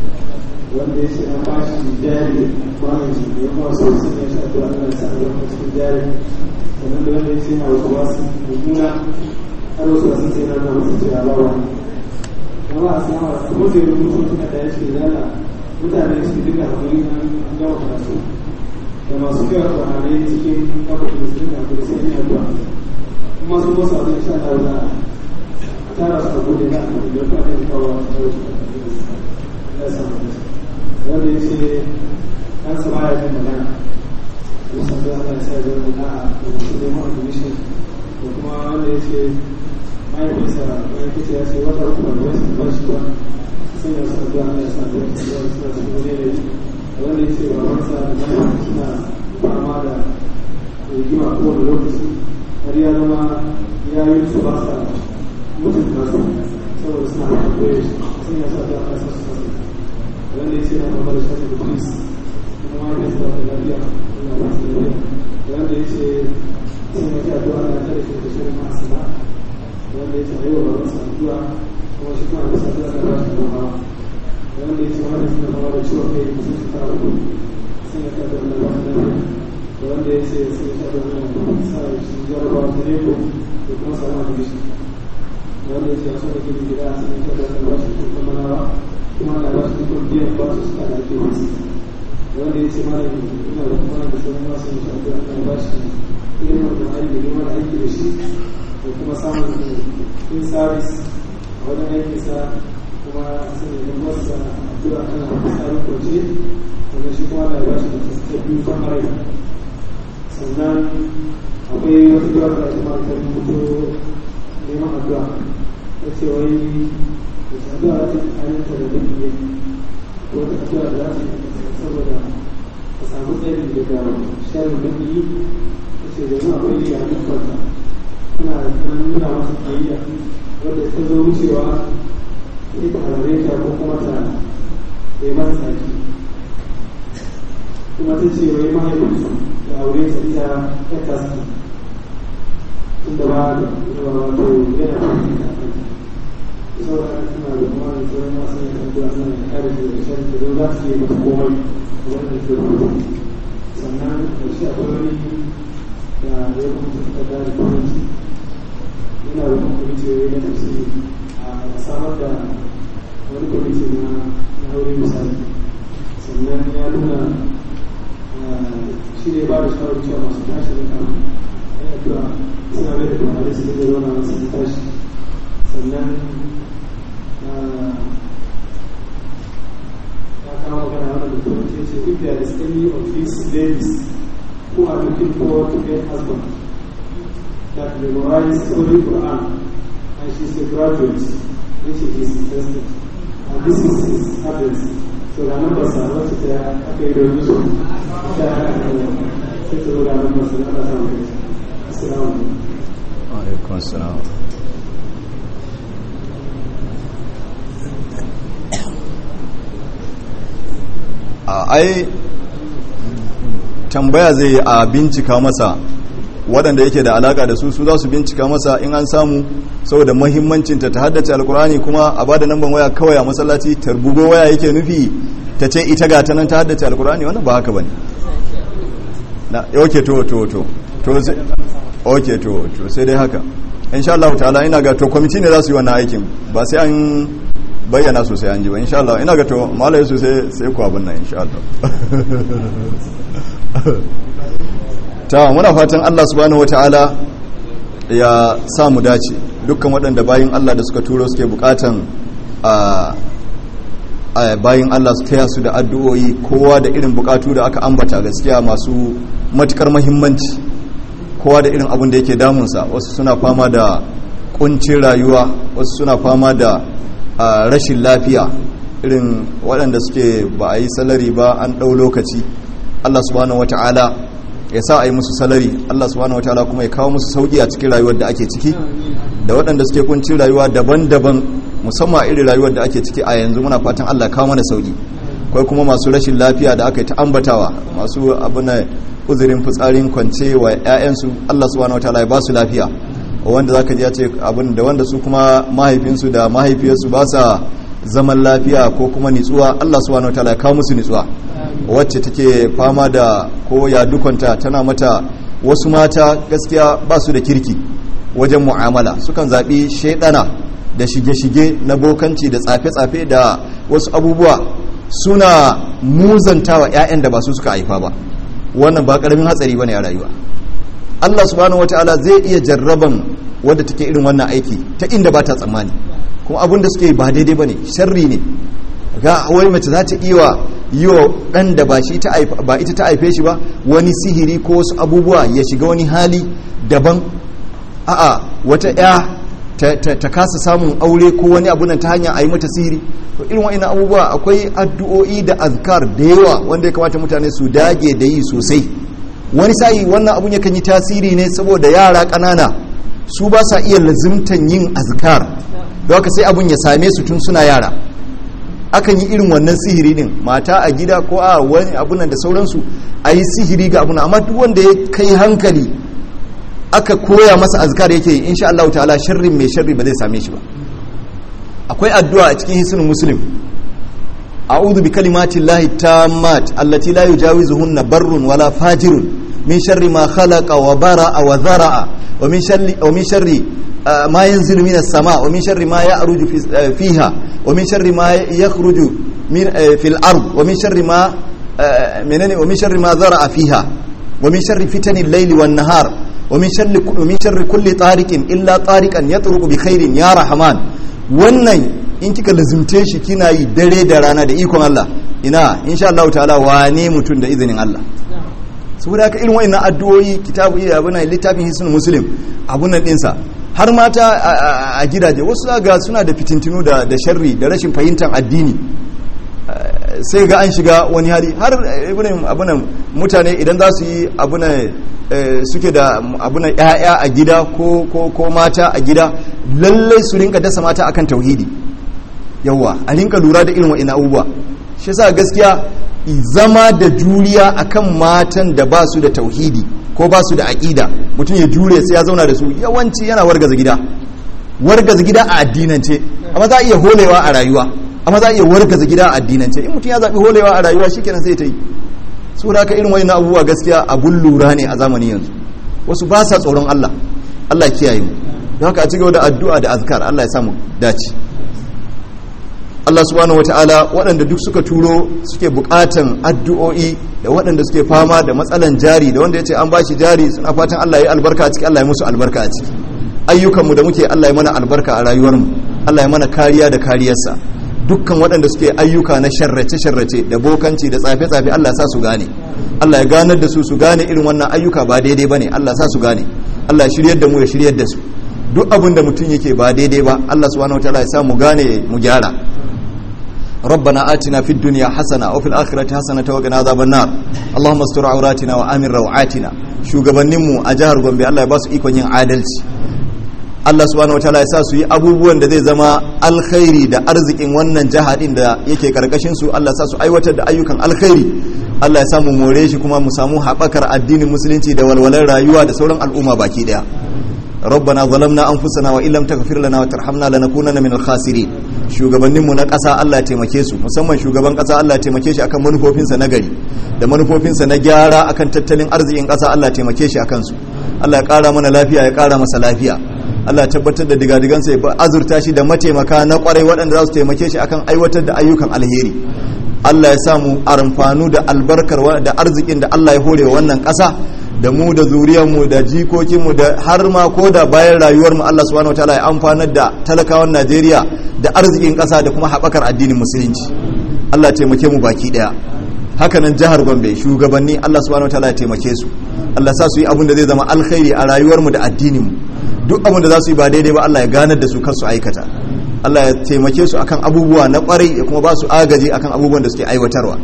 Speaker 3: wanda ya ce an ba shi jari kwanan shi ya kuma so sun ya shi addu'a Allah ya sa a zama cikin jari sannan da wanda ya ce na wasu wasu mummuna har wasu wasu sai na zama su cewa ba wani kuma a sama kuma zai rubutu suka da ya ce yana mutane su duka hakuri na gama karatu da masu yawa kwanare cikin kafa da su duka hakuri sai ya zuwa kuma su wasu abin sha da za a tara su abu da za a kuma yau kwanan da kawo a kawo su ya samu da wanda ya ce an sama ya fi magana da sabu ana ya sa ya zama da a da masu neman admission da kuma wanda ya ce mahaifinsa mahaifinsa ya ce wata uku da wasu ba shi ba sun yi wasu addu'a Allah ya sa da wasu addu'a suna cikin wani yanayi wanda ya ce babansa da mahaifinsa suna fama da rigima kowane lokaci har ya zama ya yi su ba sa mutum nasu saboda suna da koyo sun yi sa addu'a Allah ya sa su sasu wanda ya ce na fama da shafi da polis kuma mahaifinsa ba da lafiya suna ba su lafiya wanda ya ce sun yi addu'a Allah ya kare shi da shirin masu ba wanda ya ce a yi wa babansa addu'a kuma shi kuma da saduwa da ba shi gaba wanda ya ce wanda suna zama da ciwon kai da sun fara uku sun yi kada wanda ba shi lafiya da wanda ya ce sun yi kada wanda sa shi jarabawa ta neko da kuma sama da shi wanda ya ce a suna gini gida sun yi kada wanda ba shi kuma manawa kuma na ba shi kuma biyan ba su suka da ake wasu wanda ya ce mana ina da kuma da sun masu yi shafi a ba shi ilimin da aiki da neman aiki da shi da kuma samun in service a wajen aikinsa kuma sun yi masa addu'a ana tsarin kwace wanda shi kuma da bashi da ta biyu kan rai sannan akwai wata addu'a da ake mara kan mutu neman addu'a ta ce wai da ta addu'a da ta ayyanta da duk ne ko wata addu'a da za ta yi saboda ka samu tsari daga sharin duk yi ta ce da zuwa akwai ya nufarta tana nuna masa kiyayya wadda ta zo wucewa sai ta harare ta ko kuma ta bai mata saki kuma ta ce wai mahaifinsu da aure ta ita ta kaski inda ba da wato yana da shi ta kai saboda haka tana da kuma da tsoron masu yin addu'a nan da kare da shan da don za su yi mata komai wanda ke rubutu sannan da shi akwai wani da ya rubuta ta da turanci yana da kwamiti na tafsiri a samar da wani kwamiti na na wuri misali sannan ya nuna shi ne ba da shawarar cewa masu tashi da kan ya addu'a suna mai da kamar su da zauna masu tashi sannan ya kawo magana wanda da turanci ce if there is any of these ladies who are looking forward to get husband that memorized Holy Quran and she's a graduate and she is interested. And this is his address. So the numbers are not there. Okay, the mission. Sai ta zo ga numbers da ana samu. Assalamu alaikum.
Speaker 1: alaikun salam a ai tambaya zai yi a bincika masa waɗanda yake da alaka da su su za su bincika masa in an samu saboda mahimmancinta ta haddace alkurani kuma a bada namban waya kawai a masallaci tarbugo waya yake nufi ta ce ita ga ta nan ta haddace alkurani wannan ba haka bane na ok to to to to sai ok to to sai dai haka insha Allah ta'ala ina ga to kwamiti ne za su yi wannan aikin ba sai an bayyana sosai an ji ba insha Allah ina ga to malai su sai sai ku abin nan insha Allah ta muna fatan Allah subhanahu wataala ya sa mu dace dukkan waɗanda bayin Allah da suka turo suke bukatan a bayin Allah su taya su da addu'o'i kowa da irin bukatu da aka ambata gaskiya masu matukar mahimmanci kowa da irin abin da yake damunsa wasu suna fama da kuncin rayuwa wasu suna fama da rashin lafiya irin waɗanda suke ba a yi salari ba an ɗau lokaci Allah subhanahu wata'ala ya sa a yi musu salari Allah subhanahu wata'ala kuma ya kawo musu sauki a cikin rayuwar da ake ciki da waɗanda suke kuncin rayuwa daban-daban musamman irin rayuwar da ake ciki a yanzu muna fatan Allah kawo mana sauki akwai kuma masu rashin lafiya da aka yi ta ambatawa masu abin uzurin fitsarin kwance wa 'ya'yansu Allah subhanahu wataala ya ba su lafiya wanda zaka ji ya ce abin da wanda su kuma mahaifinsu da mahaifiyarsu ba sa zaman lafiya ko kuma nitsuwa Allah subhanahu wataala ya kawo musu nitsuwa wacce take fama da ko ya dukwanta tana mata wasu mata gaskiya ba su da kirki wajen mu'amala sukan zaɓi shaidana da shige-shige na bokanci da tsafe-tsafe da wasu abubuwa suna muzantawa 'ya'yan da ba su suka haifa ba wannan ba karamin hatsari bane a rayuwa Allah subhanahu wataala zai iya jarraban wadda take irin wannan aiki ta inda ba ta tsammani kuma abin da suke ba daidai bane sharri ne ga wai mace za ta iya yi wa ɗan da ba shi ta ba ita ta haife shi ba wani sihiri ko wasu abubuwa ya shiga wani hali daban a'a wata ya ta kasa samun aure ko wani abu nan ta hanyar a yi mata sihiri to irin wa'ina abubuwa akwai addu'o'i da azkar da yawa wanda ya kamata mutane su dage da yi sosai wani sa'i wannan abun yakan yi tasiri ne saboda yara ƙanana su ba sa iya lazimtan yin azkar da haka sai abun ya same su tun suna yara akan yi irin wannan sihiri din mata a gida ko a wani abunan da sauransu a yi sihiri ga abuna amma duk wanda ya kai hankali aka koya masa azkar yake yi insha Allah ta'ala sharrin mai sharri ba zai same shi ba akwai addu'a a cikin hisnul muslim a'udhu bi kalimati llahi tammat allati la yujawizuhunna barrun wala fajirun min sharri ma khalaqa wa bara'a wa dhara'a wa min sharri wa min sharri ma yanzilu minas sama wa min sharri ma ya'ruju fiha wa min sharri ma yakhruju min fil ard wa min sharri ma menene wa min sharri ma dhara'a fiha wa min sharri fitanil layli wan nahar ومن شر ومن شر كل طارق الا طارقا يطرق بخير يا رحمن wannan in kika lazimce shi kina yi dare da rana da ikon Allah ina insha Allah ta'ala wane mutum da izinin Allah saboda haka irin wayannan addu'o'i kitabu iya abuna littafin hisnul muslim abunan dinsa har mata a gidaje wasu ga suna da fitintinu da da sharri da rashin fahimtar addini sai ga an shiga wani hali har abunan mutane idan za su yi abunan suke da abunan ya'ya a gida ko mata a gida lallai su rinka dasa mata akan tauhidi yawa a rinka lura da irin wa'ina abubuwa shi sa gaskiya zama da juriya akan matan da ba su da tauhidi ko ba su da aƙida mutum ya jure sai ya zauna da su yawanci yana wargaza gida wargaza gida a addinance amma za a iya holewa a rayuwa amma za a iya wargaza gida a addinance in mutum ya zaɓi holewa a rayuwa shi kenan sai ta yi su da aka irin wani abubuwa gaskiya abun lura ne a zamanin yanzu wasu ba sa tsoron Allah Allah kiyaye mu don haka a cigaba da addu'a da azkar Allah ya samu dace Allah subhanahu wataala waɗanda duk suka turo suke buƙatan addu'o'i da waɗanda suke fama da matsalan jari da wanda ya ce an bashi jari suna fatan Allah ya albarka a ciki Allah ya musu albarka a ciki ayyukanmu da muke Allah ya mana albarka a rayuwarmu Allah ya mana kariya da kariyarsa dukkan waɗanda suke ayyuka na sharrace-sharrace da bokanci da tsafe-tsafe Allah sa su gane Allah ya ganar da su su gane irin wannan ayyuka ba daidai ba ne Allah sa su gane Allah ya shiryar da mu ya shiryar da su duk abin da mutum yake ba daidai ba Allah subhanahu wataala ya sa mu gane mu gyara ربنا آتنا في الدنيا حسنة وفي الآخرة حسنة وقنا عذاب النار اللهم استر عوراتنا وآمن روعاتنا shugabanninmu a jihar Gombe Allah ya ba su ikon yin adalci Allah subhanahu wataala ya sa su yi abubuwan da zai zama alkhairi da arzikin wannan jiha din da yake karkashin su Allah ya sa su aiwatar da ayyukan alkhairi Allah ya samu more shi kuma mu samu haɓakar addinin musulunci da walwalar rayuwa da sauran al'umma baki daya ربنا ظلمنا انفسنا وان لم تغفر لنا وترحمنا لنكونن من الخاسرين shugabanninmu na ƙasa Allah ya taimake su musamman shugaban ƙasa Allah ya taimake shi akan manufofinsa na gari da manufofinsa na gyara akan tattalin arzikin ƙasa Allah ya taimake shi akan su Allah ya ƙara mana lafiya ya ƙara masa lafiya Allah ya tabbatar da digadigansa ya azurta shi da mataimaka na ƙwarai waɗanda za su taimake shi akan aiwatar da ayyukan alheri Allah ya samu amfanu da albarkar da arzikin da Allah ya hore wa wannan ƙasa da mu da zuriyarmu da jikokinmu da har ma ko da bayan rayuwarmu Allah subhanahu wataala ya amfanar da talakawan Najeriya da arzikin ƙasa da kuma haɓakar addinin musulunci Allah taimake mu baki ɗaya hakanan jihar Gombe shugabanni Allah subhanahu wataala ya taimake su Allah sa su yi abin da zai zama alkhairi a rayuwarmu da addininmu duk abin da za su yi ba daidai ba Allah ya ganar da su kar su aikata Allah ya taimake su akan abubuwa na kwarai ya kuma ba su agaji akan abubuwan da suke aiwatarwa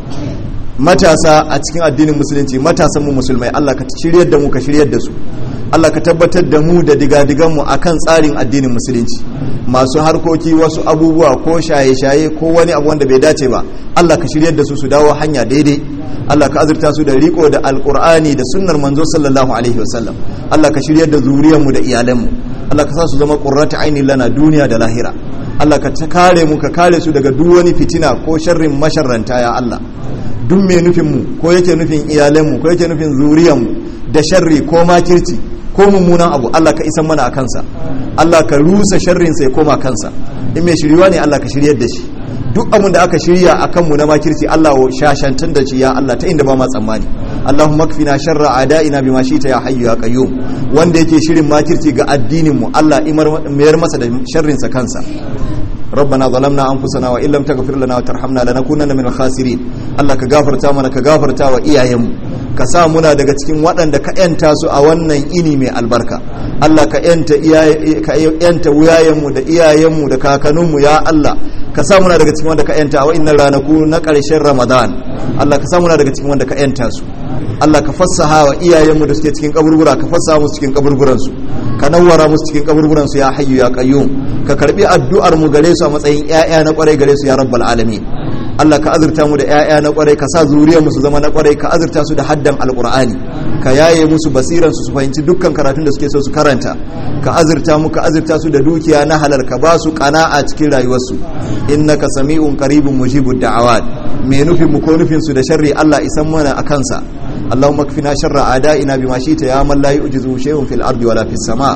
Speaker 1: matasa a cikin addinin musulunci matasan mu musulmai Allah ka shiryar da mu ka shiryar da su Allah ka tabbatar da mu da digadigan mu akan tsarin addinin musulunci masu harkoki wasu abubuwa ko shaye-shaye ko wani abu wanda bai dace ba Allah ka shiryar da su su dawo hanya daidai Allah ka azurta su da riko da alkur'ani da sunnar manzo sallallahu alaihi wasallam Allah ka shiryar da zuriyar mu da iyalan mu Allah ka sa su zama qurratu aini lana duniya da lahira Allah ka kare mu ka kare su daga duk wani fitina ko sharrin masharranta ya Allah duk mai nufin mu ko yake nufin iyalan mu ko yake nufin zuriyar mu da sharri ko makirci ko mummunan abu Allah ka isan mana a kansa Allah ka rusa sharrin sai koma kansa in mai shiriwa ne Allah ka shiryar da shi duk abin da aka shirya a kanmu na makirci Allah wa shashantar da shi ya Allah ta inda ba ma tsammani Allahumma kfina sharra adaina bima shita ya hayyu ya qayyum wanda yake shirin makirci ga addinin mu Allah mayar masa da sharrin sa kansa ربنا ظلمنا انفسنا وان لم تغفر لنا وترحمنا لنكونن من الخاسرين Allah ka gafarta mana ka gafarta wa iyayenmu ka sa muna daga cikin waɗanda ka yanta su a wannan ini mai albarka Allah ka yanta ka yanta wuyayenmu da iyayenmu da kakanninmu ya Allah ka sa muna daga cikin wanda ka yanta a wa'annan ranaku na ƙarshen Ramadan Allah ka sa muna daga cikin wanda ka yanta su Allah ka fassaha wa iyayenmu da suke cikin kaburbura ka fassaha musu cikin kaburburansu ka nawwara musu cikin kaburburansu ya hayyu ya qayyum ka karbi addu'ar mu gare su a matsayin ƴaƴa na kwarai gare su ya rabbal alamin Allah ka azurta mu da ƴaƴa na kwarai ka sa zuriyar mu su zama na kwarai ka azurta su da haddan alqur'ani ka yaye musu basiran su su fahimci dukkan karatun da suke so su karanta ka azurta mu ka azurta su da dukiya na halal ka ba su qana'a cikin rayuwarsu innaka sami'un qaribun mujibud da'awat me nufin mu ko nufin su da sharri Allah isan mana akan sa اللهم اكفنا شر اعدائنا بما شئت يا من لا يعجزه شيء في الارض ولا في السماء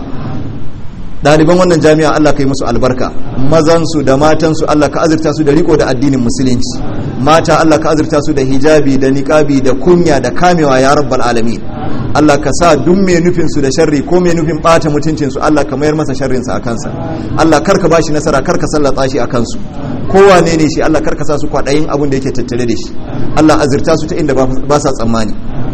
Speaker 1: ɗaliban wannan jami'a Allah ka yi musu albarka mazansu da matansu Allah ka azurta su da riko da addinin musulunci mata Allah ka azurta su da hijabi da niqabi da kunya da kamewa ya rabbal alamin Allah ka sa duk mai nufin su da sharri ko mai nufin bata mutuncin su Allah ka mayar masa sharrin sa akan sa Allah kar ka bashi nasara kar ka sallata shi akan su kowane ne shi Allah kar ka sa su kwadayin abin da yake tattare da shi Allah azurta su ta inda ba sa tsammani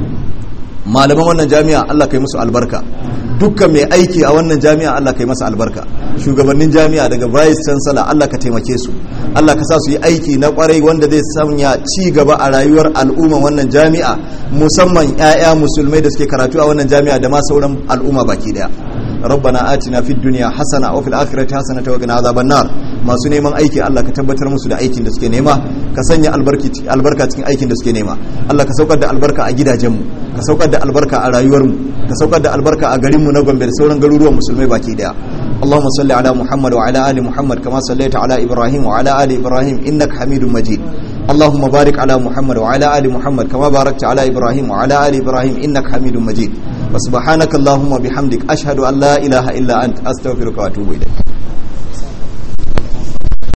Speaker 1: malaman wannan jami'a Allah kai musu albarka dukkan mai aiki a wannan jami'a Allah kai masa albarka shugabannin jami'a daga vice chancellor Allah ka taimake su Allah ka sa su yi aiki na kwarai wanda zai sanya ci gaba a rayuwar al'umma wannan jami'a musamman 'ya'ya musulmai da suke karatu a wannan jami'a da ma sauran al'umma baki daya ربنا آتنا في الدنيا حسنة وفي الآخرة حسنة وقنا عذاب النار masu neman aiki Allah ka tabbatar musu da aikin da suke nema ka sanya albarka cikin aikin da suke nema Allah ka saukar da albarka a gidajenmu ka saukar da albarka a rayuwarmu ka saukar da albarka a garinmu na Gombe da sauran garuruwan musulmai baki daya اللهم صل على محمد وعلى آل محمد كما صليت على إبراهيم وعلى آل إبراهيم إنك حميد مجيد اللهم بارك على محمد وعلى آل محمد كما باركت على إبراهيم وعلى آل إبراهيم إنك حميد مجيد وسبحانك اللهم وبحمدك أشهد أن لا إله إلا أنت أستغفرك وأتوب إليك